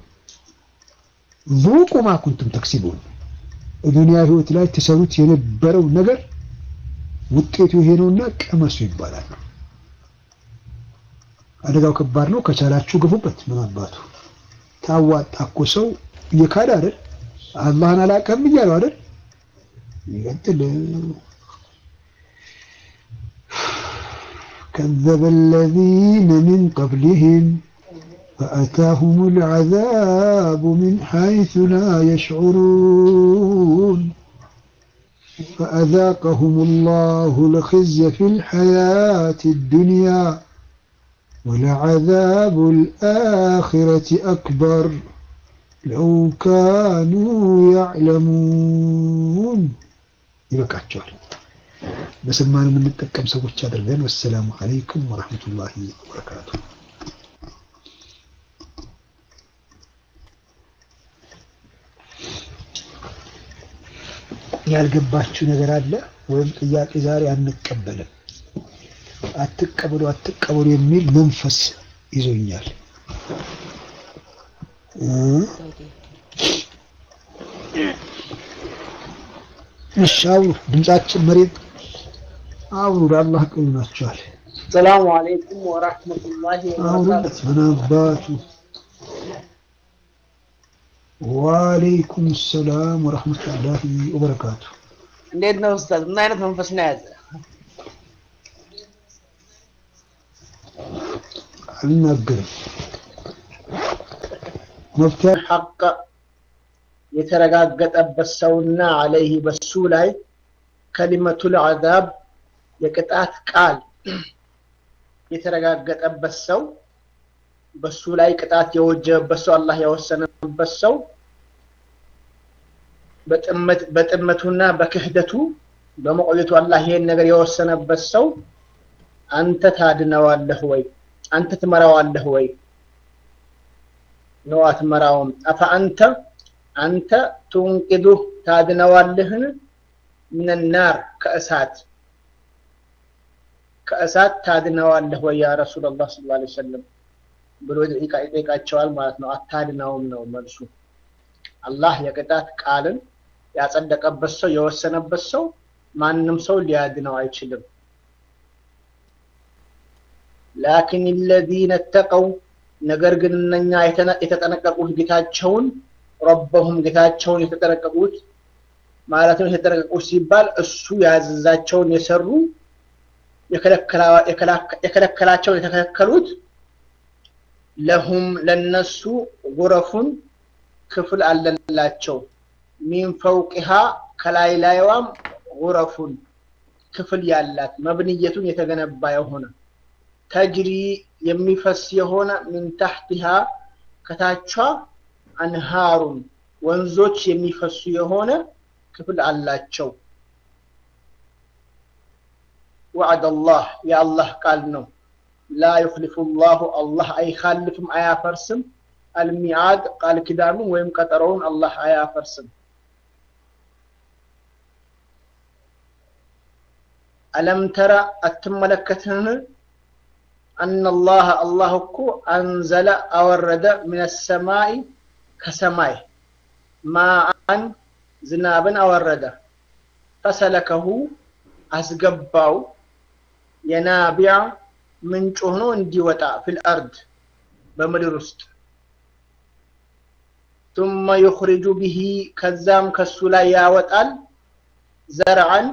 A: ዙቁ ማ ኩንቱም ተክሲቡን ዱንያ ህይወት ላይ ትሰሩት የነበረው ነገር ውጤቱ ይሄ ነውና ቀመሱ ይባላል አደጋው ከባድ ነው ከቻላችሁ ግፉበት ምን አባቱ ታዋጣ እኮ ሰው እየካደ አይደል አላህን አላቀም እያለው አይደል ይቀጥል كذب الذين من قبلهم فأتاهم العذاب من حيث لا يشعرون فأذاقهم الله الخزي في الحياة الدنيا ولعذاب الآخرة أكبر لو كانوا يعلمون يبقى በሰማነው የምንጠቀም ሰዎች አድርገን። ወሰላሙ አለይኩም ወረህመቱላሂ ወበረካቱ። ያልገባችሁ ነገር አለ ወይም ጥያቄ ዛሬ አንቀበልም፣ አትቀበሉ አትቀበሉ የሚል መንፈስ ይዞኛል። እሺ አውሩ፣ ድምጻችን መሬት አውሩ። ለአላህ ቅሉ ናቸዋል።
B: ሰላሙ አለይኩም ወራህመቱላሂ
A: አውሩለት። ምን አባቱ ወአለይኩም ሰላም ወረህመቱላሂ ወበረካቱ።
B: እንዴት ነው ኡስታዝ? ምን አይነት መንፈስ ነው የያዘ?
A: አልናገርም። መፍትያ
B: ሐቅ የተረጋገጠበት ሰውና አለይህ በሱ ላይ ከሊመቱል አዛብ የቅጣት ቃል የተረጋገጠበት ሰው በሱ ላይ ቅጣት የወጀበበት ሰው አላህ የወሰነበት ሰው በጥመቱና በክህደቱ በመቆየቱ አላህ ይሄን ነገር የወሰነበት ሰው አንተ ታድነዋለህ ወይ? አንተ ትመራዋለህ ወይ? ነው አትመራውም። አፈ አንተ አንተ ቱንቂዱህ ታድነዋለህን? ሚነናር ከእሳት ከእሳት ታድነዋለህ ወይ ያ ረሱላላህ ሰለላሁ ዐለይሂ ወሰለም ብሎ ይጠይቃቸዋል ማለት ነው። አታድነውም ነው መልሱ። አላህ የቅጣት ቃልን ያጸደቀበት ሰው የወሰነበት ሰው ማንም ሰው ሊያድነው አይችልም። ላኪን ለዚነ ተቀው ነገር ግን እነኛ የተጠነቀቁት ጌታቸውን ረበሁም ጌታቸውን የተጠነቀቁት ማለትም የተጠነቀቁት ሲባል እሱ ያዘዛቸውን የሰሩ የከለከላቸውን የተከለከሉት ለሁም ለነሱ ጉረፉን ክፍል አለላቸው ሚን ፈውቂሃ ከላይ ላይዋም ጉረፉን ክፍል ያላት መብንየቱን የተገነባ የሆነ ተጅሪ የሚፈስ የሆነ ሚን ታሕቲሃ ከታቿ አንሃሩን ወንዞች የሚፈሱ የሆነ ክፍል አላቸው። ወዕድ አላህ የአላህ ቃል ነው። ላ ዩክሊፉ ላሁ አላህ አይካልፍም አያፈርስም። አልሚዓድ ቃል ኪዳኑን ወይም ቀጠሮውን አላህ አያፈርስም። አለም ተራ አትመለከትህን? አነላህ አላህ እኮ አንዘለ አወረደ ምን ሰማይ ከሰማይ ማአን ዝናብን አወረደ ፈሰለከሁ አስገባው የናቢያ ምንጭ ሆኖ እንዲወጣ ፊል አርድ በምድር ውስጥ ثم يخرج به ከዛም ከሱ ላይ ያወጣል ዘርዓን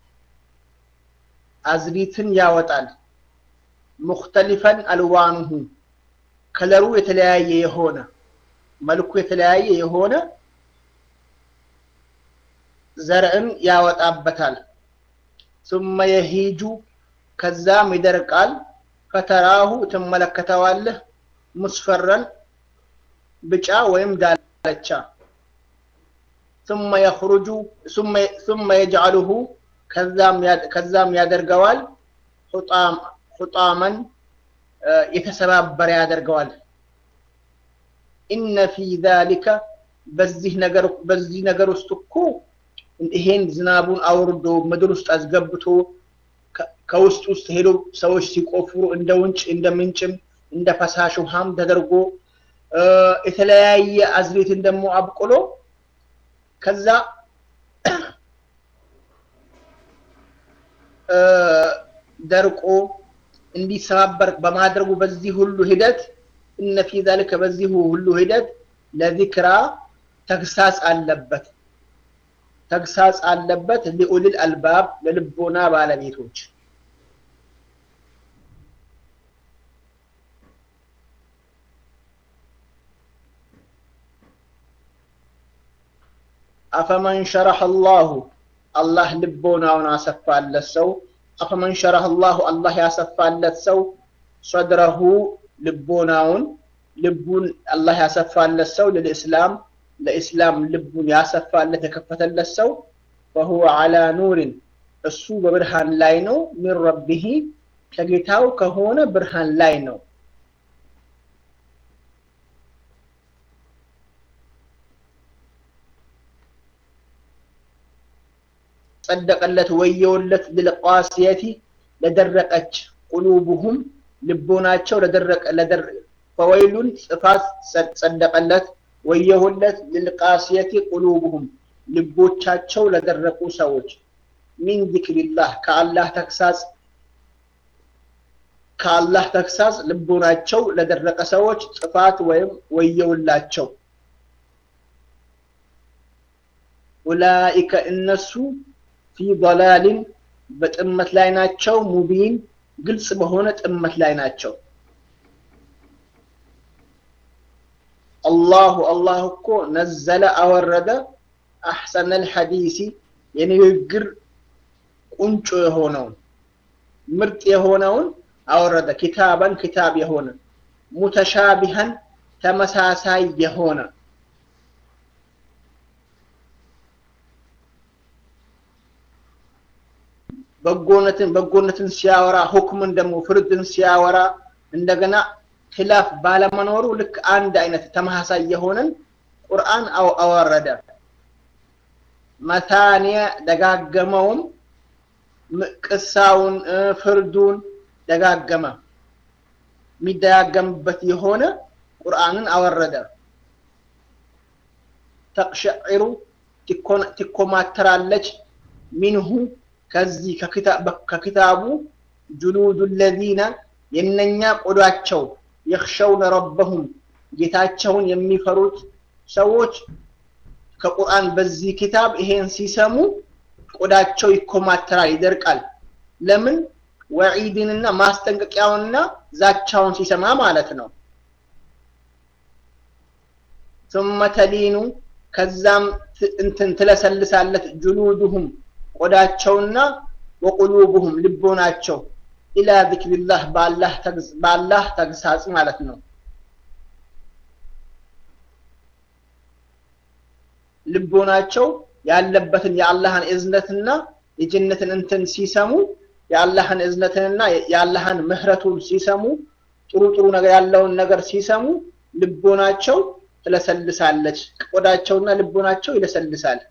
B: አዝሪትን ያወጣል ሙክተሊፈን አልዋኑሁ ከለሩ የተለያየ የሆነ መልኩ የተለያየ የሆነ ዘርዕን ያወጣበታል ثم የሂጁ ከዛም ይደርቃል ፈተራሁ ትመለከተዋለህ ሙስፈረን ብጫ ወይም ዳለቻ ثم يخرج ثم ثم يجعله ከዛም ያደርገዋል ሑጣመን የተሰባበረ ያደርገዋል ኢነ ፊ ዛሊከ በዚህ ነገር በዚህ ነገር ውስጥ እኮ ይሄን ዝናቡን አውርዶ ምድር ውስጥ አስገብቶ ከውስጥ ውስጥ ሄዶ ሰዎች ሲቆፍሩ እንደ ውንጭ እንደ ምንጭም እንደ ፈሳሽ ውሃም ተደርጎ የተለያየ አዝሬትን ደግሞ አብቅሎ ከዛ ደርቆ እንዲሰባበር በማድረጉ በዚህ ሁሉ ሂደት እነ ፊ ዛሊከ በዚሁ ሁሉ ሂደት ለዚክራ ተግሳጽ አለበት ተግሳጽ አለበት ሊኡሊል አልባብ ለልቦና ባለቤቶች አፈመን ሸረሐ አላሁ አላህ ልቦናውን አሰፋለት ሰው አፈመን ሸረሐ አላሁ አላህ ያሰፋለት ሰው ሰድረሁ ልቦናውን ልቡን አላህ ያሰፋለት ሰው ለልእስላም ለኢስላም ልቡን ያሰፋለት የከፈተለት ሰው ፈሁወ ዐላ ኑሪን እሱ በብርሃን ላይ ነው ሚን ረቢሂ ከጌታው ከሆነ ብርሃን ላይ ነው ጸደቀለት ወየውለት ልልቃስየቲ ለደረቀች ቁሉቡሁም ልቦናቸው ለደረቀ ፈወይሉን ጽፋት ጸደቀለት ወየሁለት ልልቃስየቲ ቁሉቡሁም ልቦቻቸው ለደረቁ ሰዎች ሚን ዚክሪላህ ከአላህ ተግሳጽ ከአላህ ተግሳጽ ልቦናቸው ለደረቀ ሰዎች ጥፋት ወይም ወየውላቸው ኡላኢከ እነሱ ፊ ضላልን በጥመት ላይ ናቸው ሙቢን ግልጽ በሆነ ጥመት ላይ ናቸው አላሁ አላህ እኮ ነዘለ አወረደ አሕሰነ ልሐዲሲ የንግግር ቁንጮ የሆነውን ምርጥ የሆነውን አወረደ ኪታበን ኪታብ የሆነ ሙተሻቢሃን ተመሳሳይ የሆነ በጎነትን በጎነትን ሲያወራ ሁክምን ደግሞ ፍርድን ሲያወራ እንደገና ኪላፍ ባለመኖሩ ልክ አንድ አይነት ተመሳሳይ የሆነን ቁርአን አወረደ መታንየ ደጋገመውም ቅሳውን ፍርዱን ደጋገመ የሚደጋገምበት የሆነ ቁርአንን አወረደ ተቅሸዒሩ ትኮማተራለች ሚንሁ ከዚህ ከኪታቡ ጁሉዱ ለዚነ የነኛ ቆዳቸው የኽሸውነ ረበሁም ጌታቸውን የሚፈሩት ሰዎች ከቁርአን በዚህ ኪታብ ይሄን ሲሰሙ ቆዳቸው ይኮማተራል ይደርቃል ለምን ወዒድንና ማስጠንቀቂያውንና ዛቻውን ሲሰማ ማለት ነው ثم ተሊኑ ከዛም እንትን ትለሰልሳለት ጁሉዱሁም ቆዳቸውና ወቁሉቡሁም ልቦናቸው ኢላ ዚክሪላህ በአላህ ተግሳጽ ማለት ነው። ልቦናቸው ያለበትን የአላህን እዝነትና የጀነትን እንትን ሲሰሙ የአላህን እዝነትንና የአላህን ምህረቱን ሲሰሙ ጥሩ ጥሩ ነገር ያለውን ነገር ሲሰሙ ልቦናቸው ትለሰልሳለች። ቆዳቸውና ልቦናቸው ይለሰልሳል።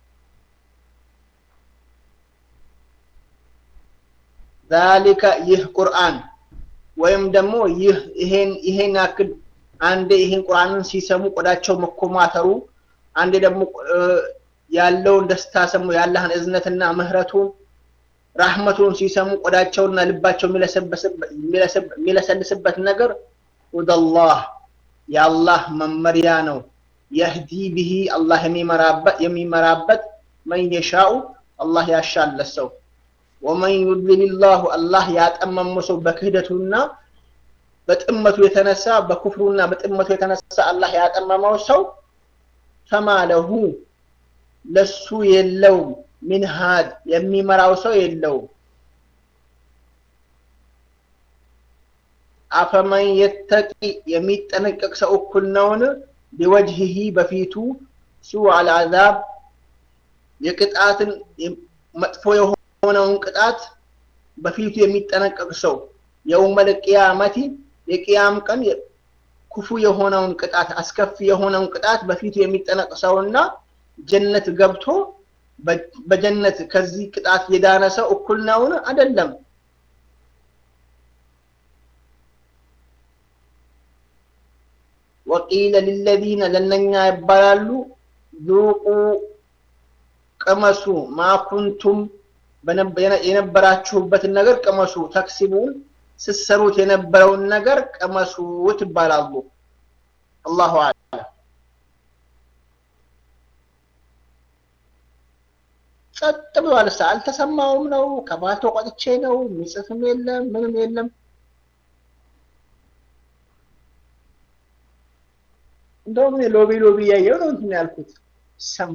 B: ዛሊከ ይህ ቁርአን ወይም ደግሞ ይህ ይሄን ይሄን ያክል አንዴ ይሄን ቁርአንን ሲሰሙ ቆዳቸው መኮማተሩ አንዴ ደግሞ ያለውን ደስታ ሰሙ የአላህን እዝነትና ምህረቱን ራህመቱን ሲሰሙ ቆዳቸውና ልባቸው የሚለሰልስበት ነገር ወደላህ የአላህ መመሪያ ነው። የህዲ ብሂ አላህ የሚመራበት የሚመራበት መን የሻኡ አላህ ያሻለት ሰው ወመን ዩድሊልላሁ አላህ ያጠመመ ሰው በክህደቱና በጥመቱ የተነሳ በኩፍሩና በጥመቱ የተነሳ አላህ ያጠመመው ሰው ፈማ ለሁ ለሱ የለውም ሚን ሃድ የሚመራው ሰው የለውም። አፈመን የተቂ የሚጠነቀቅ ሰው እኩል ነውን? ቢወጅሂ በፊቱ ሱዕ አልዓዛብ የቅጣትን መጥፎ የሆነውን ቅጣት በፊቱ የሚጠነቀቅ ሰው የውመል ቂያመቲ የቅያም ቀን ክፉ የሆነውን ቅጣት አስከፊ የሆነውን ቅጣት በፊቱ የሚጠነቅ ሰውና ጀነት ገብቶ በጀነት ከዚህ ቅጣት የዳነ ሰው እኩል ነውን? አይደለም። ወቂለ ሊለዚነ ለነኛ ይባላሉ ዙቁ ቅመሱ ማኩንቱም የነበራችሁበትን ነገር ቅመሱ፣ ተክሲቡን ስትሰሩት የነበረውን ነገር ቅመሱ ትባላሉ። አላሁ አዕለም። ጸጥ ብሏል። ሳ አልተሰማውም ነው ከባልቶ ቆጥቼ ነው የሚጽፍም የለም ምንም የለም። እንደውም ሎቢ ሎቢ እያየው ነው እንትን ያልኩት ሰም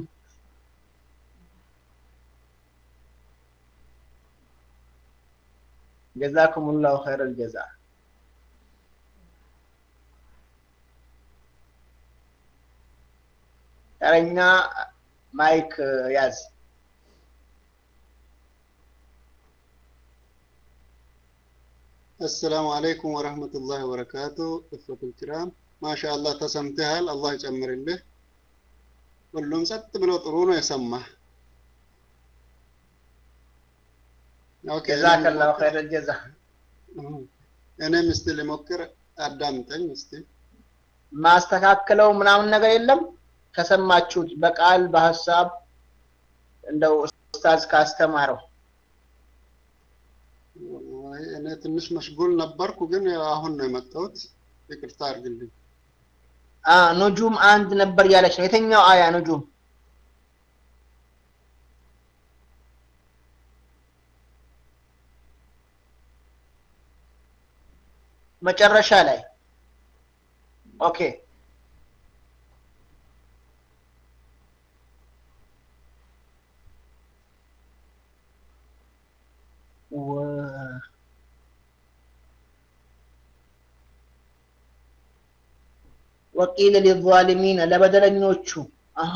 B: ጀዛኩሙላሁ ኸይረል ጀዛ። ተረኛ ማይክ ያዝ።
C: አሰላሙ አለይኩም ወረህመቱላሂ ወበረካቱ። እፈቱል ኪራም ማሻአላህ ተሰምተሃል። አላህ ይጨምርልህ። ሁሉም ጸጥ ብሎ ጥሩ ነው የሰማህ። ኦኬ
B: ጀዛከላሁ ኸይረል ጀዛ።
C: እኔም እስቲ ልሞክር፣ አዳምጠኝ እስቲ።
B: ማስተካከለው ምናምን ነገር የለም። ከሰማችሁት በቃል በሀሳብ እንደው ኡስታዝ ካስተማረው
C: እኔ ትንሽ መሽጉል ነበርኩ፣ ግን አሁን ነው የመጣሁት። ይቅርታ አድርግልኝ።
B: አ ኑጁም አንድ ነበር ያለች ነው። የትኛው አያ ኑጁም? መጨረሻ ላይ ኦኬ። ወቂለ ሊዛሊሚነ ለበደለኞቹ አሃ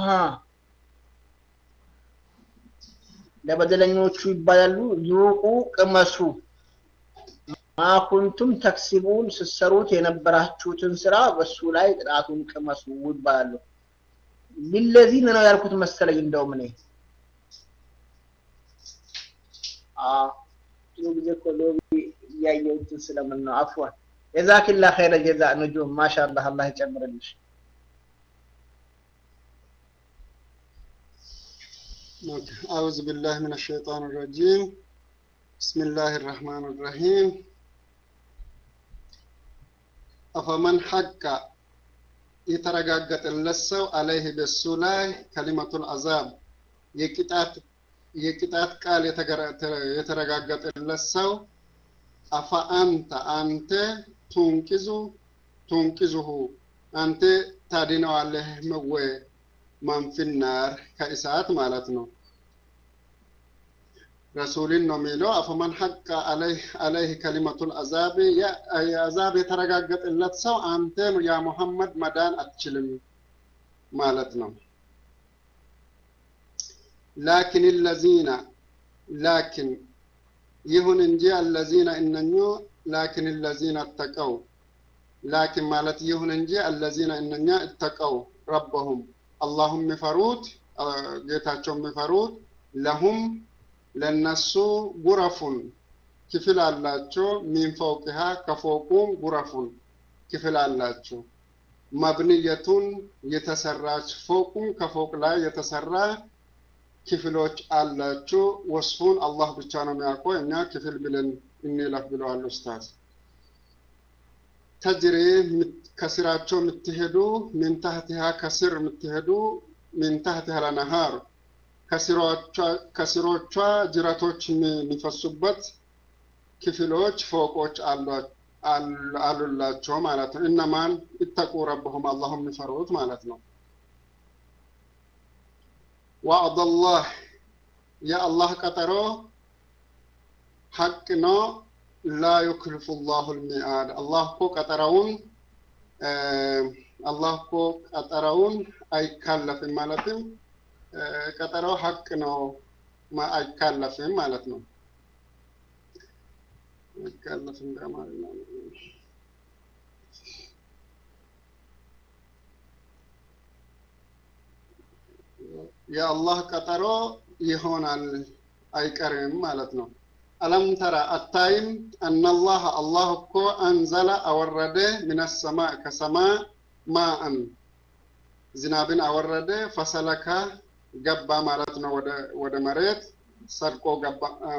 B: ለበደለኞቹ ይባላሉ ዙቁ ቅመሱ ማኩንቱም ተክሲቡን ስትሰሩት የነበራችሁትን ስራ በሱ ላይ ቅጣቱን ቅመሱ ይባላሉ። ሊለዚነ ነው ያልኩት መሰለኝ። እንደውም እኔ ብዙ ጊዜ እኮ ሎቢ እያየሁትን ስለምን ነው። አፍዋን ጀዛኪላ ኸይረ ጀዛ ንጁም ማሻአላህ አላህ ይጨምርልሽ።
C: أعوذ بالله من الشيطان الرجيم بسم الله الرحمن الرحيم أفمن حق የተረጋገጠለት ሰው አለይህ በሱ ላይ ከሊመቱል አዛብ የቅጣት ቃል የተረጋገጠለት ሰው አፈ አንተ አንተ ቱንቂዙ ቱንቂዙሁ አንተ ታድነዋለህ መወ መንፊናር ከእሳት ማለት ነው። ረሱልን ነው የሚለው አፈመን ሐቀ አለይህ ከሊመቱል አዛብ የአዛብ የተረጋገጠለት ሰው አንተ ያ ሙሐመድ መዳን አትችልም ማለት ነው። ላኪን ለዚነ ላኪን ይሁን እንጂ አለዚነ እነኙ ላኪን ለዚነ እተቀው ላኪን ማለት ይሁን እንጂ አለዚነ እነኛ እተቀው ረበሁም አላሁም የሚፈሩት ጌታቸው የሚፈሩት ለሁም ለነሱ ጉረፉን ክፍል አላቸው። ሚን ፈውቅሃ ከፎቁም ጉረፉን ክፍል አላቸው። መብንየቱን የተሰራች ፎቁም ከፎቅ ላይ የተሰራ ክፍሎች አላቸው። ወስፉን አላህ ብቻ ነው የሚያውቀው። እኛ ክፍል ብለን እንለፍ ብለዋል ኡስታዝ። ተጅሪ ከስራቸው የምትሄዱ ሚን ታህቲሃ ከስር የምትሄዱ ሚን ታህቲሃ ለነሃር ከስሮቿ ጅረቶች የሚፈሱበት ክፍሎች ፎቆች አሉላቸው ማለት ነው። እነማን ይተቁ ረብሁም አላሁ የሚፈሩት ማለት ነው። ዋዕደላህ የአላህ ቀጠሮ ሐቅ ነው። ላ ዩክልፉ ላሁ ልሚአድ አላህ እኮ ቀጠረውን አላህ እኮ ቀጠረውን አይካለፍም ማለትም ቀጠሮ ሐቅ ነው አይካለፍም ማለት ነው። አይካለፍም በአማርኛ የአላህ ቀጠሮ ይሆናል አይቀርም ማለት ነው። አለም ተራ አታይም አናላህ አላህ እኮ አንዘለ አወረደ ምን ሰማእ ከሰማ ማአን ዝናብን አወረደ ፈሰለካ ገባ ማለት ነው። ወደ መሬት ሰርቆ ገባ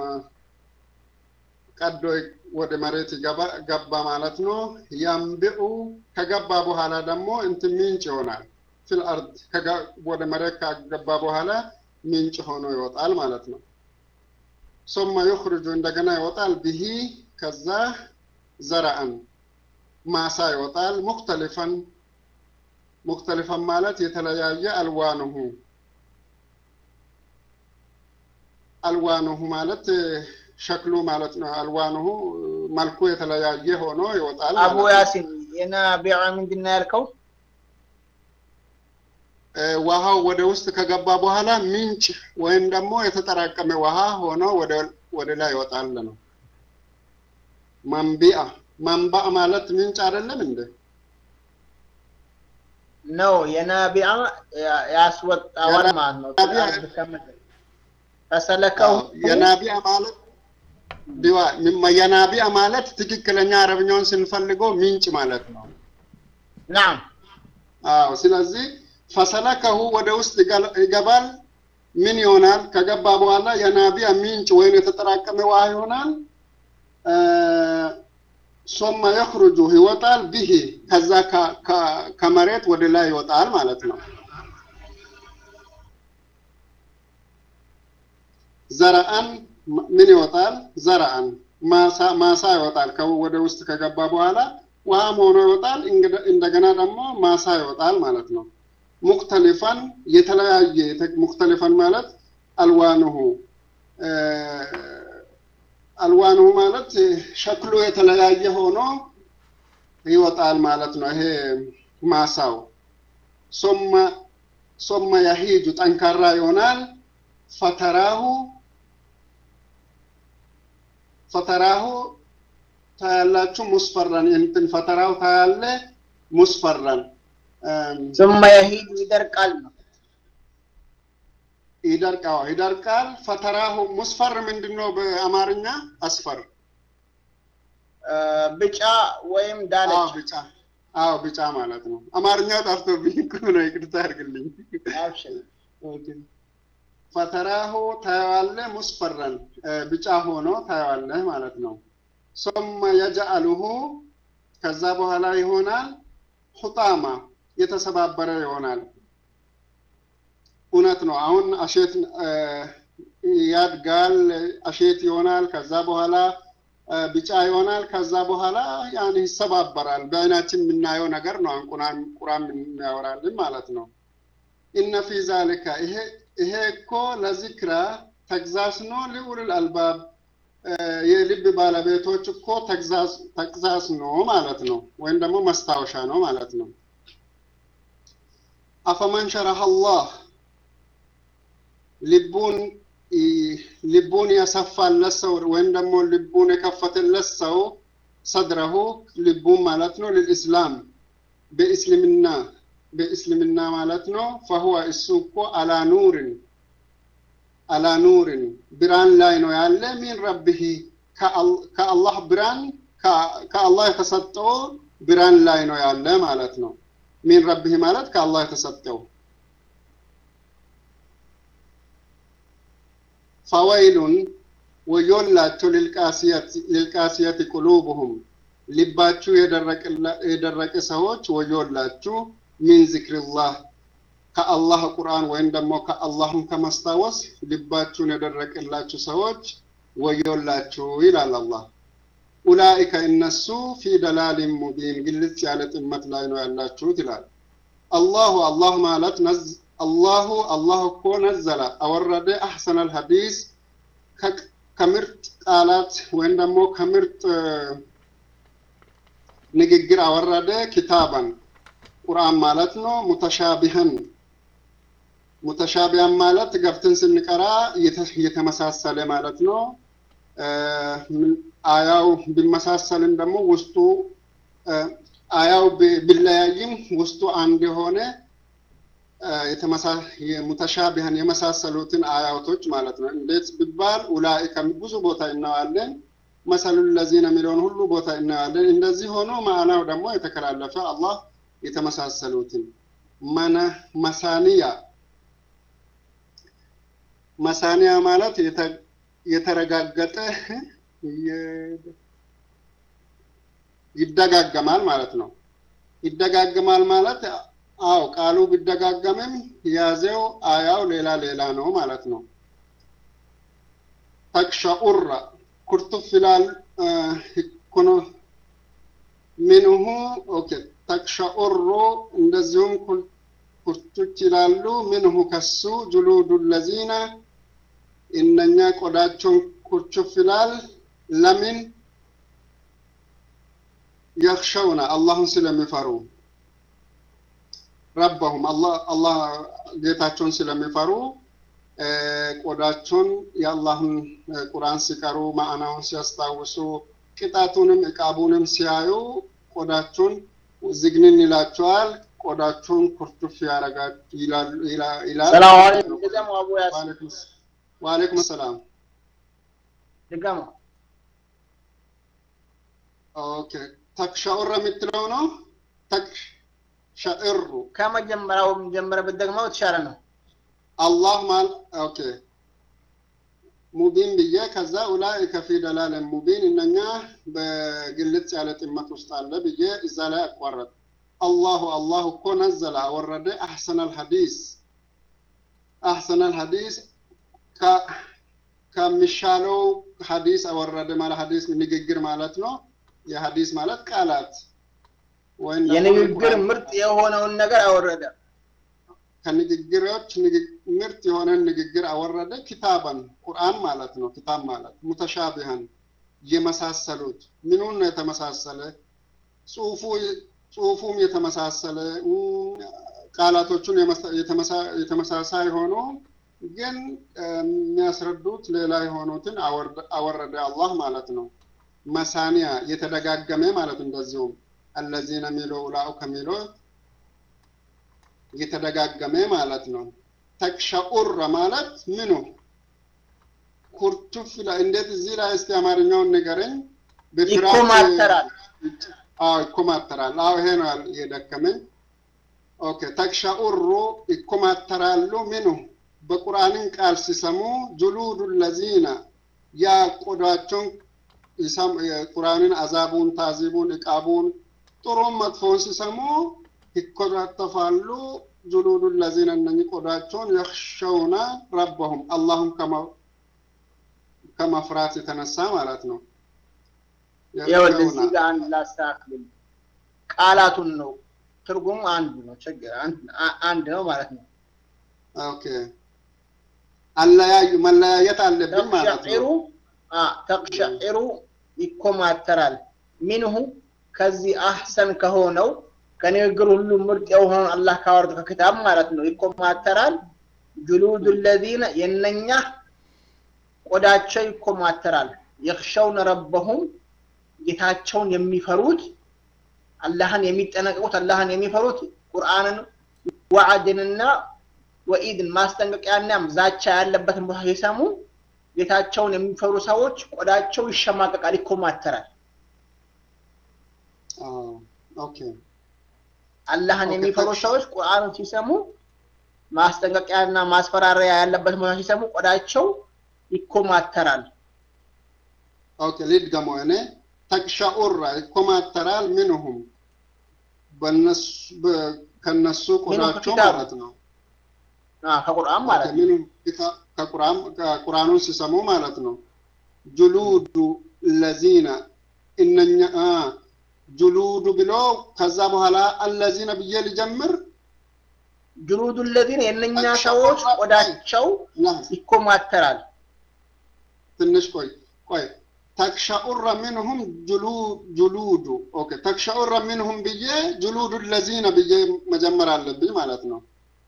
C: ቀዶ ወደ መሬት ገባ ማለት ነው። ያንብዑ ከገባ በኋላ ደግሞ እንትን ምንጭ ይሆናል። ፊል አርድ ወደ መሬት ከገባ በኋላ ምንጭ ሆኖ ይወጣል ማለት ነው። ሶማ ዩኽርጁ እንደገና ይወጣል ብሂ ከዛ ዘረአን ማሳ ይወጣል ሙክተሊፈን ሙክተሊፈን ማለት የተለያየ አልዋንሁ አልዋንሁ ማለት ሸክሉ ማለት ነው። አልዋንሁ መልኩ የተለያየ ሆኖ ይወጣል።
B: አቡ ያሲን የናቢዓ ምንድን ነው ያልከው?
C: ውሃው ወደ ውስጥ ከገባ በኋላ ምንጭ ወይም ደግሞ የተጠራቀመ ውሃ ሆኖ ወደ ላይ ይወጣል ነው። መንቢአ መንባእ ማለት ምንጭ አይደለም እንደ
B: ነው የናቢዓ ያስወጣዋል ማለት ነው። ፈሰለከው
C: የናቢያ ማለት ዲዋ የናቢያ ማለት ትክክለኛ አረብኛውን ስንፈልገው ምንጭ ማለት ነው።
B: ናም
C: አዎ። ስለዚህ ፈሰለከሁ ወደ ውስጥ ይገባል። ምን ይሆናል? ከገባ በኋላ የናቢያ ምንጭ ወይም የተጠራቀመ ውሃ ይሆናል። ሶማ የኽሩጁ ይወጣል። ብሂ ከዛ ከመሬት ወደ ላይ ይወጣል ማለት ነው። ዘረአን ምን ይወጣል? ዘረአን ማሳ ይወጣል። ወደ ውስጥ ከገባ በኋላ ውሃም ሆኖ ይወጣል። እንደገና ደግሞ ማሳ ይወጣል ማለት ነው። ሙክተሊፈን የተለያየ ሙክተሊፈን ማለት አልዋንሁ አልዋንሁ ማለት ሸክሉ የተለያየ ሆኖ ይወጣል ማለት ነው። ይሄ ማሳው ሶመ ሶመ ያሂጁ ጠንካራ ይሆናል። ፈተራሁ ፈተራሁ ታያላችሁ ሙስፈራን እንትን ፈተራሁ ታያለ ሙስፈራን
B: ثم يهيج ይደርቃል ነው
C: ይደርቃው ይደርቃል። ፈተራሁ ሙስፈር ምንድነው በአማርኛ? አስፈር
B: ብጫ ወይም
C: አዎ
B: ዳለቻ
C: ብጫ አዎ ብጫ ማለት ነው። አማርኛ ጠፍቶብኝ እኮ ነው፣ ይቅርታ አድርግልኝ።
B: አብሽር
C: ፈተራሁ ታየዋለህ፣ ሙስፈረን ብጫ ሆኖ ታየዋለህ ማለት ነው። ሶመ የጀአሉሁ ከዛ በኋላ ይሆናል ሁጣማ የተሰባበረ ይሆናል። እውነት ነው። አሁን አሼት ያድጋል፣ አሼት ይሆናል። ከዛ በኋላ ቢጫ ይሆናል። ከዛ በኋላ ያን ይሰባበራል። በአይናችን የምናየው ነገር ነው። ቁራን ቁራን የሚያወራልን ማለት ነው። ኢነ ፊ ዛሊካ ይሄ ይሄ እኮ ለዚክራ ተግዛስ ነው። ሊኡሉል አልባብ የልብ ባለቤቶች እኮ ተግዛዝ ነው ማለት ነው፣ ወይም ደግሞ መስታወሻ ነው ማለት ነው። አፈመን ሸረሐ አላህ ልቡን ልቡን ያሰፋለት ሰው ወይም ደግሞ ልቡን የከፈተለት ሰው ሰድረሁ ልቡን ማለት ነው ልልእስላም በእስልምና በእስልምና ማለት ነው። ፈሁወ እሱ እኮ አላ ኑርን አላ ኑርን ብርሃን ላይ ነው ያለ ሚን ረቢሂ ከአላህ ብርሃን ከአላህ የተሰጠው ብርሃን ላይ ነው ያለ ማለት ነው። ሚን ረቢሂ ማለት ከአላህ የተሰጠው ፈወይሉን ወዮላቸው ልልቃስየት ቁሉብሁም ልባችሁ የደረቀ ሰዎች ወዮላችሁ ሚን ዚክሪላህ ከአላህ ቁርአን ወይም ደግሞ ከአላህን ከመስታወስ ልባችሁን የደረቀላችሁ ሰዎች ወዮላችሁ ይላል አላህ። ኡላኢከ እነሱ ፊ ደላሊን ሙቢን ግልጽ ያለ ጥመት ላይ ነው ያላችሁት ይላል አላሁ። አላህ ማለት አላሁ አላህ እኮ ነዘለ አወረደ አሕሰነል ሐዲስ ከምርጥ ቃላት ወይም ደግሞ ከምርጥ ንግግር አወረደ ኪታባን ቁርአን ማለት ነው። ሙተሻቢህን ሙተሻቢያን ማለት ገብተን ስንቀራ እየተመሳሰለ ማለት ነው። አያው ቢመሳሰልም ደግሞ ውስጡ አያው ቢለያይም ውስጡ አንድ የሆነ ሙተሻቢህን የመሳሰሉትን አያቶች ማለት ነው። እንዴት ቢባል ኡላኢከ ብዙ ቦታ እናዋለን። መሰሉ ለዚነ የሚለውን ሁሉ ቦታ እናያለን። እንደዚህ ሆኖ ማዕናው ደግሞ የተከላለፈ አላህ የተመሳሰሉትን መነ መሳኒያ መሳኒያ ማለት የተረጋገጠ ይደጋገማል ማለት ነው። ይደጋገማል ማለት አው ቃሉ ቢደጋገምም የያዘው አያው ሌላ ሌላ ነው ማለት ነው። ተክሸኡራ ኩርቱፍ ይላል ኩኖ ሚንሁ ኦኬ ተክሸኡሩ እንደዚሁም ኩርቱች ይላሉ። ምንሁ ከሱ ጁሉዱ ለዚነ እነኛ ቆዳቸውን ኩርቹፍ ይላል። ለምን የኽሸውነ አላህን ስለሚፈሩ ረበሁም አላህ ጌታቸውን ስለሚፈሩ ቆዳቸውን የአላህን ቁርአን ሲቀሩ ማዕናውን ሲያስታውሱ ቅጣቱንም ዕቃቡንም ሲያዩ ቆዳቸውን ዝግንን ይላቸዋል። ቆዳቸውን ኩርቱፍ ያረጋል ይላል።
B: ሰላም አለይኩም ድገሙ። አቡ ያሲን
C: ወአለይኩም ሰላም።
B: ድገሙ።
C: ኦኬ ተክሻኡረ የምትለው ነው። ተክሻእሩ
B: ከመጀመሪያው ጀምረ ብትደግመው የተሻለ ነው።
C: አላህ ማል ኦኬ ሙቢን ብዬ ከዛ ኡላኢከ ፊ ደላለን ሙቢን እነኛ በግልጽ ያለ ጥመት ውስጥ አለ ብዬ እዛ ላይ አቋረጥ አላሁ አላሁ እኮ ነዘለ አወረደ አሕሰነል ሐዲስ አሕሰነል ሐዲስ ከሚሻለው ሐዲስ አወረደ ማለት ሐዲስ ንግግር ማለት ነው። የሐዲስ ማለት ቃላት ወይም
B: የንግግር ምርጥ የሆነውን ነገር አወረደ።
C: ከንግግሮች ምርጥ የሆነን ንግግር አወረደ። ኪታበን ቁርአን ማለት ነው። ኪታብ ማለት ሙተሻቢሃን የመሳሰሉት ምኑን ነው የተመሳሰለ ጽሁፉ ጽሁፉም የተመሳሰለ ቃላቶቹን የተመሳሳይ ሆኖ ግን የሚያስረዱት ሌላ የሆኑትን አወረደ አላህ ማለት ነው። መሳኒያ የተደጋገመ ማለት እንደዚሁም አለዚነ የሚለው ኡላኡ ከሚለው የተደጋገመ ማለት ነው። ተክሸኡረ ማለት ምኑ ኩርቱፍ እንዴት እዚህ ላይ እስቲ አማርኛውን ንገረኝ።
B: ይኮማተራል።
C: አዎ ይኮማተራል። አዎ ይሄ ነው የደከመኝ። ኦኬ ተክሸኡሩ ይኮማተራሉ። ምኑ በቁርአንን ቃል ሲሰሙ ጁሉዱ ለዚነ ያ ቆዳቸውን ቁርአንን አዛቡን፣ ታዚቡን፣ እቃቡን ጥሩም መጥፎውን ሲሰሙ ይኮታተፋሉ። ጁሉዱ ለዚነ እነኚህ ቆዳቸውን የኽሸውነ ረበሁም አላሁም ከመፍራት የተነሳ ማለት ነው።
B: ይኸውልህ እዚህ ጋር አንድ ላስተካክል። ቃላቱን ነው ትርጉሙ አንዱ ነው። ችግር አንድ ነው ማለት ነው።
C: ኦኬ አለያዩ መለያየት አለብን ማለት
B: ተቅሸዒሩ
C: ነው።
B: አ ተቅሸዒሩ ይኮማተራል ሚንሁ ከዚህ አህሰን ከሆነው ከንግግር ሁሉ ምርጥ የሆነውን አላህ ካወርድ ከክታብ ማለት ነው ይኮማተራል። ጁሉዱ ለዚነ የነኛ ቆዳቸው ይኮማተራል። የኽሸውነ ረበሁም ጌታቸውን የሚፈሩት አላህን የሚጠነቀቁት አላህን የሚፈሩት ቁርአንን ወዓድንና ወኢድን ማስጠንቀቂያና ዛቻ ያለበትን ቦታ ሲሰሙ ጌታቸውን የሚፈሩ ሰዎች ቆዳቸው ይሸማቀቃል፣ ይኮማተራል።
C: አዎ፣ ኦኬ
B: አላህን
C: ኦኬ፣
B: የሚፈሩ
C: ታች-
B: ሰዎች ቁርአንን ሲሰሙ ማስጠንቀቂያና ማስፈራሪያ ያለበትን ቦታ ሲሰሙ ቆዳቸው ይኮማተራል።
C: ኦኬ ልድገመው እኔ ተቅሸዑራ ይኮማተራል ምንሁም በነሱ በ- ከነሱ ቆዳቸው
B: ከኪታቡ።
C: ማለት ነው።
B: አ ከቁርአን ማለት ነው።
C: ምንም ኪታ- ከቁርአን ከቁርአኑን ሲሰሙ ማለት ነው። ጁሉዱ ለዚነ እነኛ አ ጁሉዱ ብሎ ከዛ በኋላ አለዚነ ብዬ ልጀምር
B: ጁሉዱ ለዚነ የእነኛ
C: ተቅሸዑራ
B: ሰዎች ቆዳቸው
C: ላ
B: ይኮማተራል።
C: ትንሽ ቆይ ቆይ ተክሸዑረ ምንሁም ጁሉ ጁሉዱ ኦኬ ተክሸዑረ ምንሁም ብዬ ጁሉዱ ለዚነ ብዬ መጀመር አለብኝ ማለት ነው።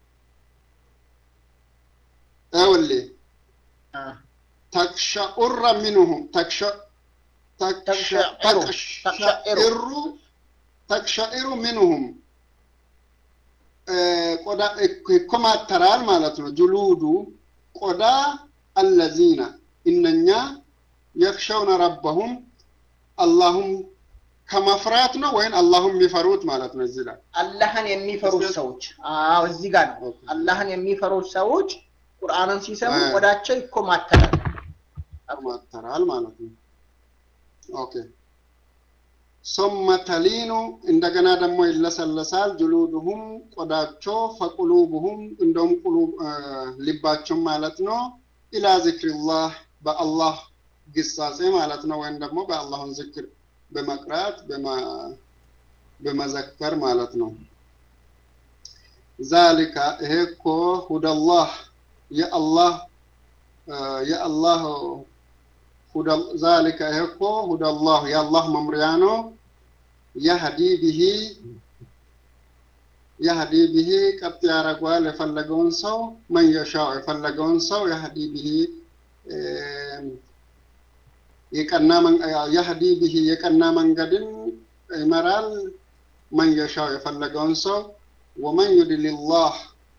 C: ይኸውልህ
B: አ
C: ተክሸዑረ ምንሁም ተክሸ ተክሸ-
B: ተክሸዒሩ
C: ተክሸዒሩ ተክሸዒሩ ምንሁም እ፣ ቆዳ ይኮማተራል ማለት ነው። ጁሉዱ ቆዳ አለዚነ እነኛ የክሸውነ ረበሁም አላሁም ከመፍራት ነው ወይም አላሁም የሚፈሩት ማለት ነው። እዚህ ላይ
B: አላህን የሚፈሩት ሰዎች አዎ፣ እዚህ ጋር ነው። አላህን የሚፈሩት ሰዎች ቁርአንን ሲሰሙ
C: አ።
B: ቆዳቸው ይኮማተራል።
C: ይኮማተራል ማለት ነው። ኦኬ ሶመ ተሊኑ እንደገና ደግሞ ይለሰለሳል። ጅሉድሁም ቆዳቸው ፈቁሉብሁም እንደውም ቁሉብ እ፣ ልባቸው ማለት ነው ኢላ ዚክሪላህ በአላህ ግሳጼ ማለት ነው። ወይም ደግሞ በአላህን ዝክር በመቅራት በመ- በመዘከር ማለት ነው። ዛሊካ ይሄ እኮ ሁደላህ የአላህ እ፣ የአላህ ሁደ ዛሊከ ይሄ እኮ ሁደላህ የአላህ መምሪያ ነው። የህዲ ብሂ የህዲ ብሂ ቀጥ ያደርገዋል የፈለገውን ሰው መን የሻው የፈለገውን ሰው የህዲ ብሂ እም፣ የቀና መን- የህዲ ብሂ የቀና መንገድን ይመራል። መን የሻው የፈለገውን ሰው ወመን ዩድሊላህ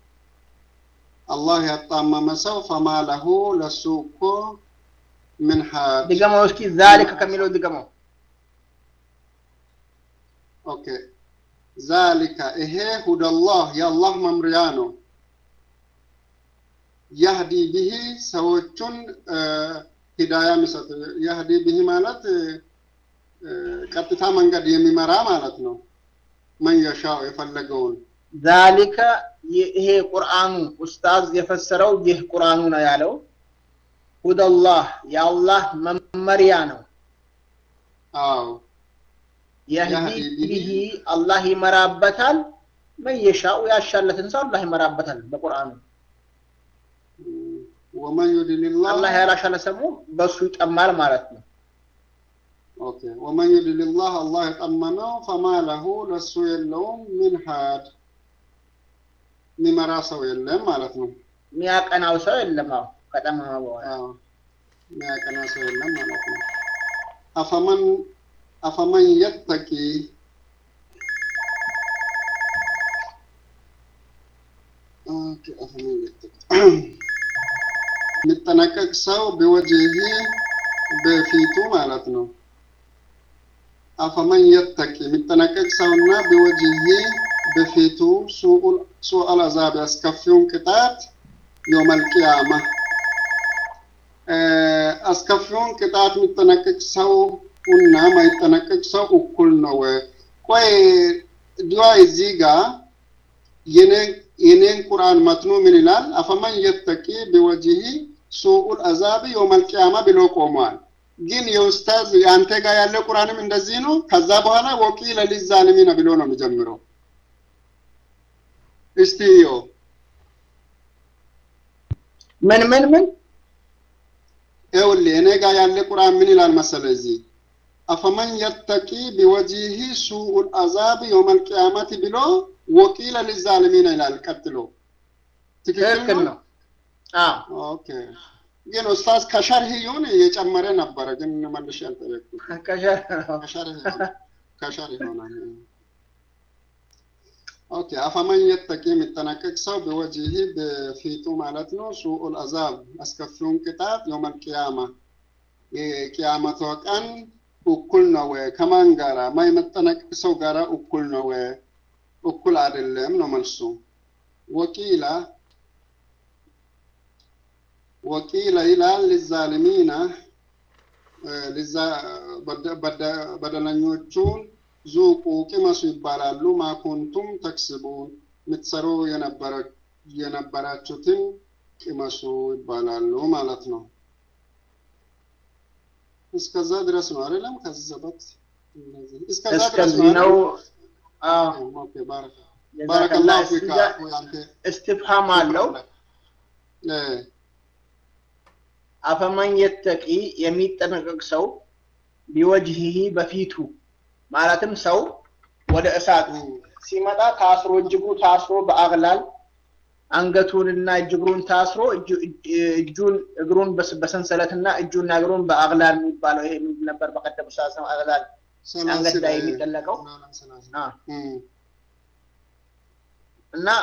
C: አላህ ያጣመመ ሰው ፈማ ለሁ ለሱ እኮ ምን ሀድ
B: ድገመው እስኪ ዛሊከ ከሚለው ድገመው።
C: ኦኬ ዛሊከ ይሄ ሁደላህ የአላህ መምሪያ ነው። ያህዲ ብሂ ሰዎቹን እ፣ ሂዳያ የሚሰጥ ያህዲ ብሂ ማለት እ፣ ቀጥታ መንገድ የሚመራ ማለት ነው። መን የሻው የፈለገውን
B: ዛሊከ ይሄ ቁርአኑ ኡስታዝ የፈሰረው ይህ ቁርአኑ ነው ያለው። ሁደላህ የአላህ መመሪያ ነው።
C: አዎ
B: የህዲ
C: የህዲ ቢሂ
B: ቢሂ አላህ ይመራበታል። መየሻው ያሻለትን ሰው አላህ ይመራበታል። በቁርአኑ
C: ወመን ዩድሊላህ
B: አላህ ያላሻለ ሰሙ በሱ ይጠማል ማለት ነው።
C: ኦኬ ወመን ዩድሊላህ አላህ የጠመመው ፈማ ለሁ ለሱ የለውም ምን ሀድ የሚመራ ሰው የለም ማለት ነው።
B: የሚያቀናው ሰው የለም። አዎ ከጠመመ በኋላ
C: አዎ፣ የሚያቀና ሰው የለም ማለት ነው። አፈመን አፈመን የተቂ ኦኬ፣ አፈመን የተቂ የሚጠነቀቅ ሰው ቢወጅሂ በፊቱ ማለት ነው። አፈመን የተቂ የሚጠነቀቅ ሰውና ቢወጅሂ በፊቱ ሱአል አዛብ ያስከፊውን ቅጣት የውመል ቂያማ አስከፊውን ቅጣት የሚጠነቀቅ ሰው እና ማይጠነቀቅ ሰው እኩል ነው። ቆይ ዲዋ እዚህ ጋር የኔን ቁርአን መትኑ ምን ይላል? አፈመን የተቂ ቢወጅሂ ሱኡል አዛብ የውመል ቂያማ ብሎ ቆሟል። ግን የኡስታዝ የአንተ ጋር ያለ ቁርአንም እንደዚህ ነው። ከዛ በኋላ ወቂለ ሊዛሊሚነ ብሎ ነው የሚጀምረው። እስቲ ዮ
B: ምን ምን ምን
C: ይኸውልህ እኔ ጋር ያለ ቁርአን ምን ይላል መሰለህ እዚህ አፈመን የተቂ ቢወጂሂ ሱኡል አዛብ የውመል ቂያመት ብሎ ወቂለ ሊዛሊሚን ይላል ቀጥሎ
B: ትክክል ነው አዎ
C: ኦኬ ግን ኡስታዝ ከሸርህ ይሁን የጨመረ ነበረ ግን መልሼ አልጠየቅኩም
B: ከሸር
C: ከሸርህ ይሆናል ከሸርህ ይሆናል ኦኬ አፈመን የተቂ የሚጠነቀቅ ሰው በወጂሂ በፊቱ ማለት ነው ሱኡል አዛብ አስከፊውን ቅጣት የውመል ቂያማ የቂያመቷ ቀን እኩል ነው ወይ ከማን ጋራ ማይመጠነቀቅ ሰው ጋራ እኩል ነው ወይ እኩል አይደለም ነው መልሱ ወቂላ ወቂለ ይላል ሊዛሊሚና በደለኞቹን ዙቁ ቅመሱ ይባላሉ ማኩንቱም ተክስቡን የምትሰሩ የነበራችሁትን ቅመሱ ይባላሉ ማለት ነው እስከዛ ድረስ ነው አይደለም ከዛ በት እስከዛ ድረስ
B: እስከዚህ ነው አዎ
C: ኦኬ ባረከ
B: ጀዛከላህ
C: ባረከላሁ ፊካ
B: እስቲጋ-
C: ወያንተ
B: እስትፍሃም አለው
C: እ
B: አፈመን የተቂ የሚጠነቀቅ ሰው ቢወጅሂ በፊቱ ማለትም ሰው ወደ እሳት ሲመጣ ታስሮ እጅጉ ታስሮ በአግላል አንገቱንና እጅግሩን ታስሮ እጁ- እጅ- እጁን እግሩን በስ- በሰንሰለትና እጁና እግሩን በአግላል የሚባለው ይሄ ምንድን ነበር በቀደም ሰዓት አግላል አንገት ላይ የሚጠለቀው አ፣
C: እም
B: እና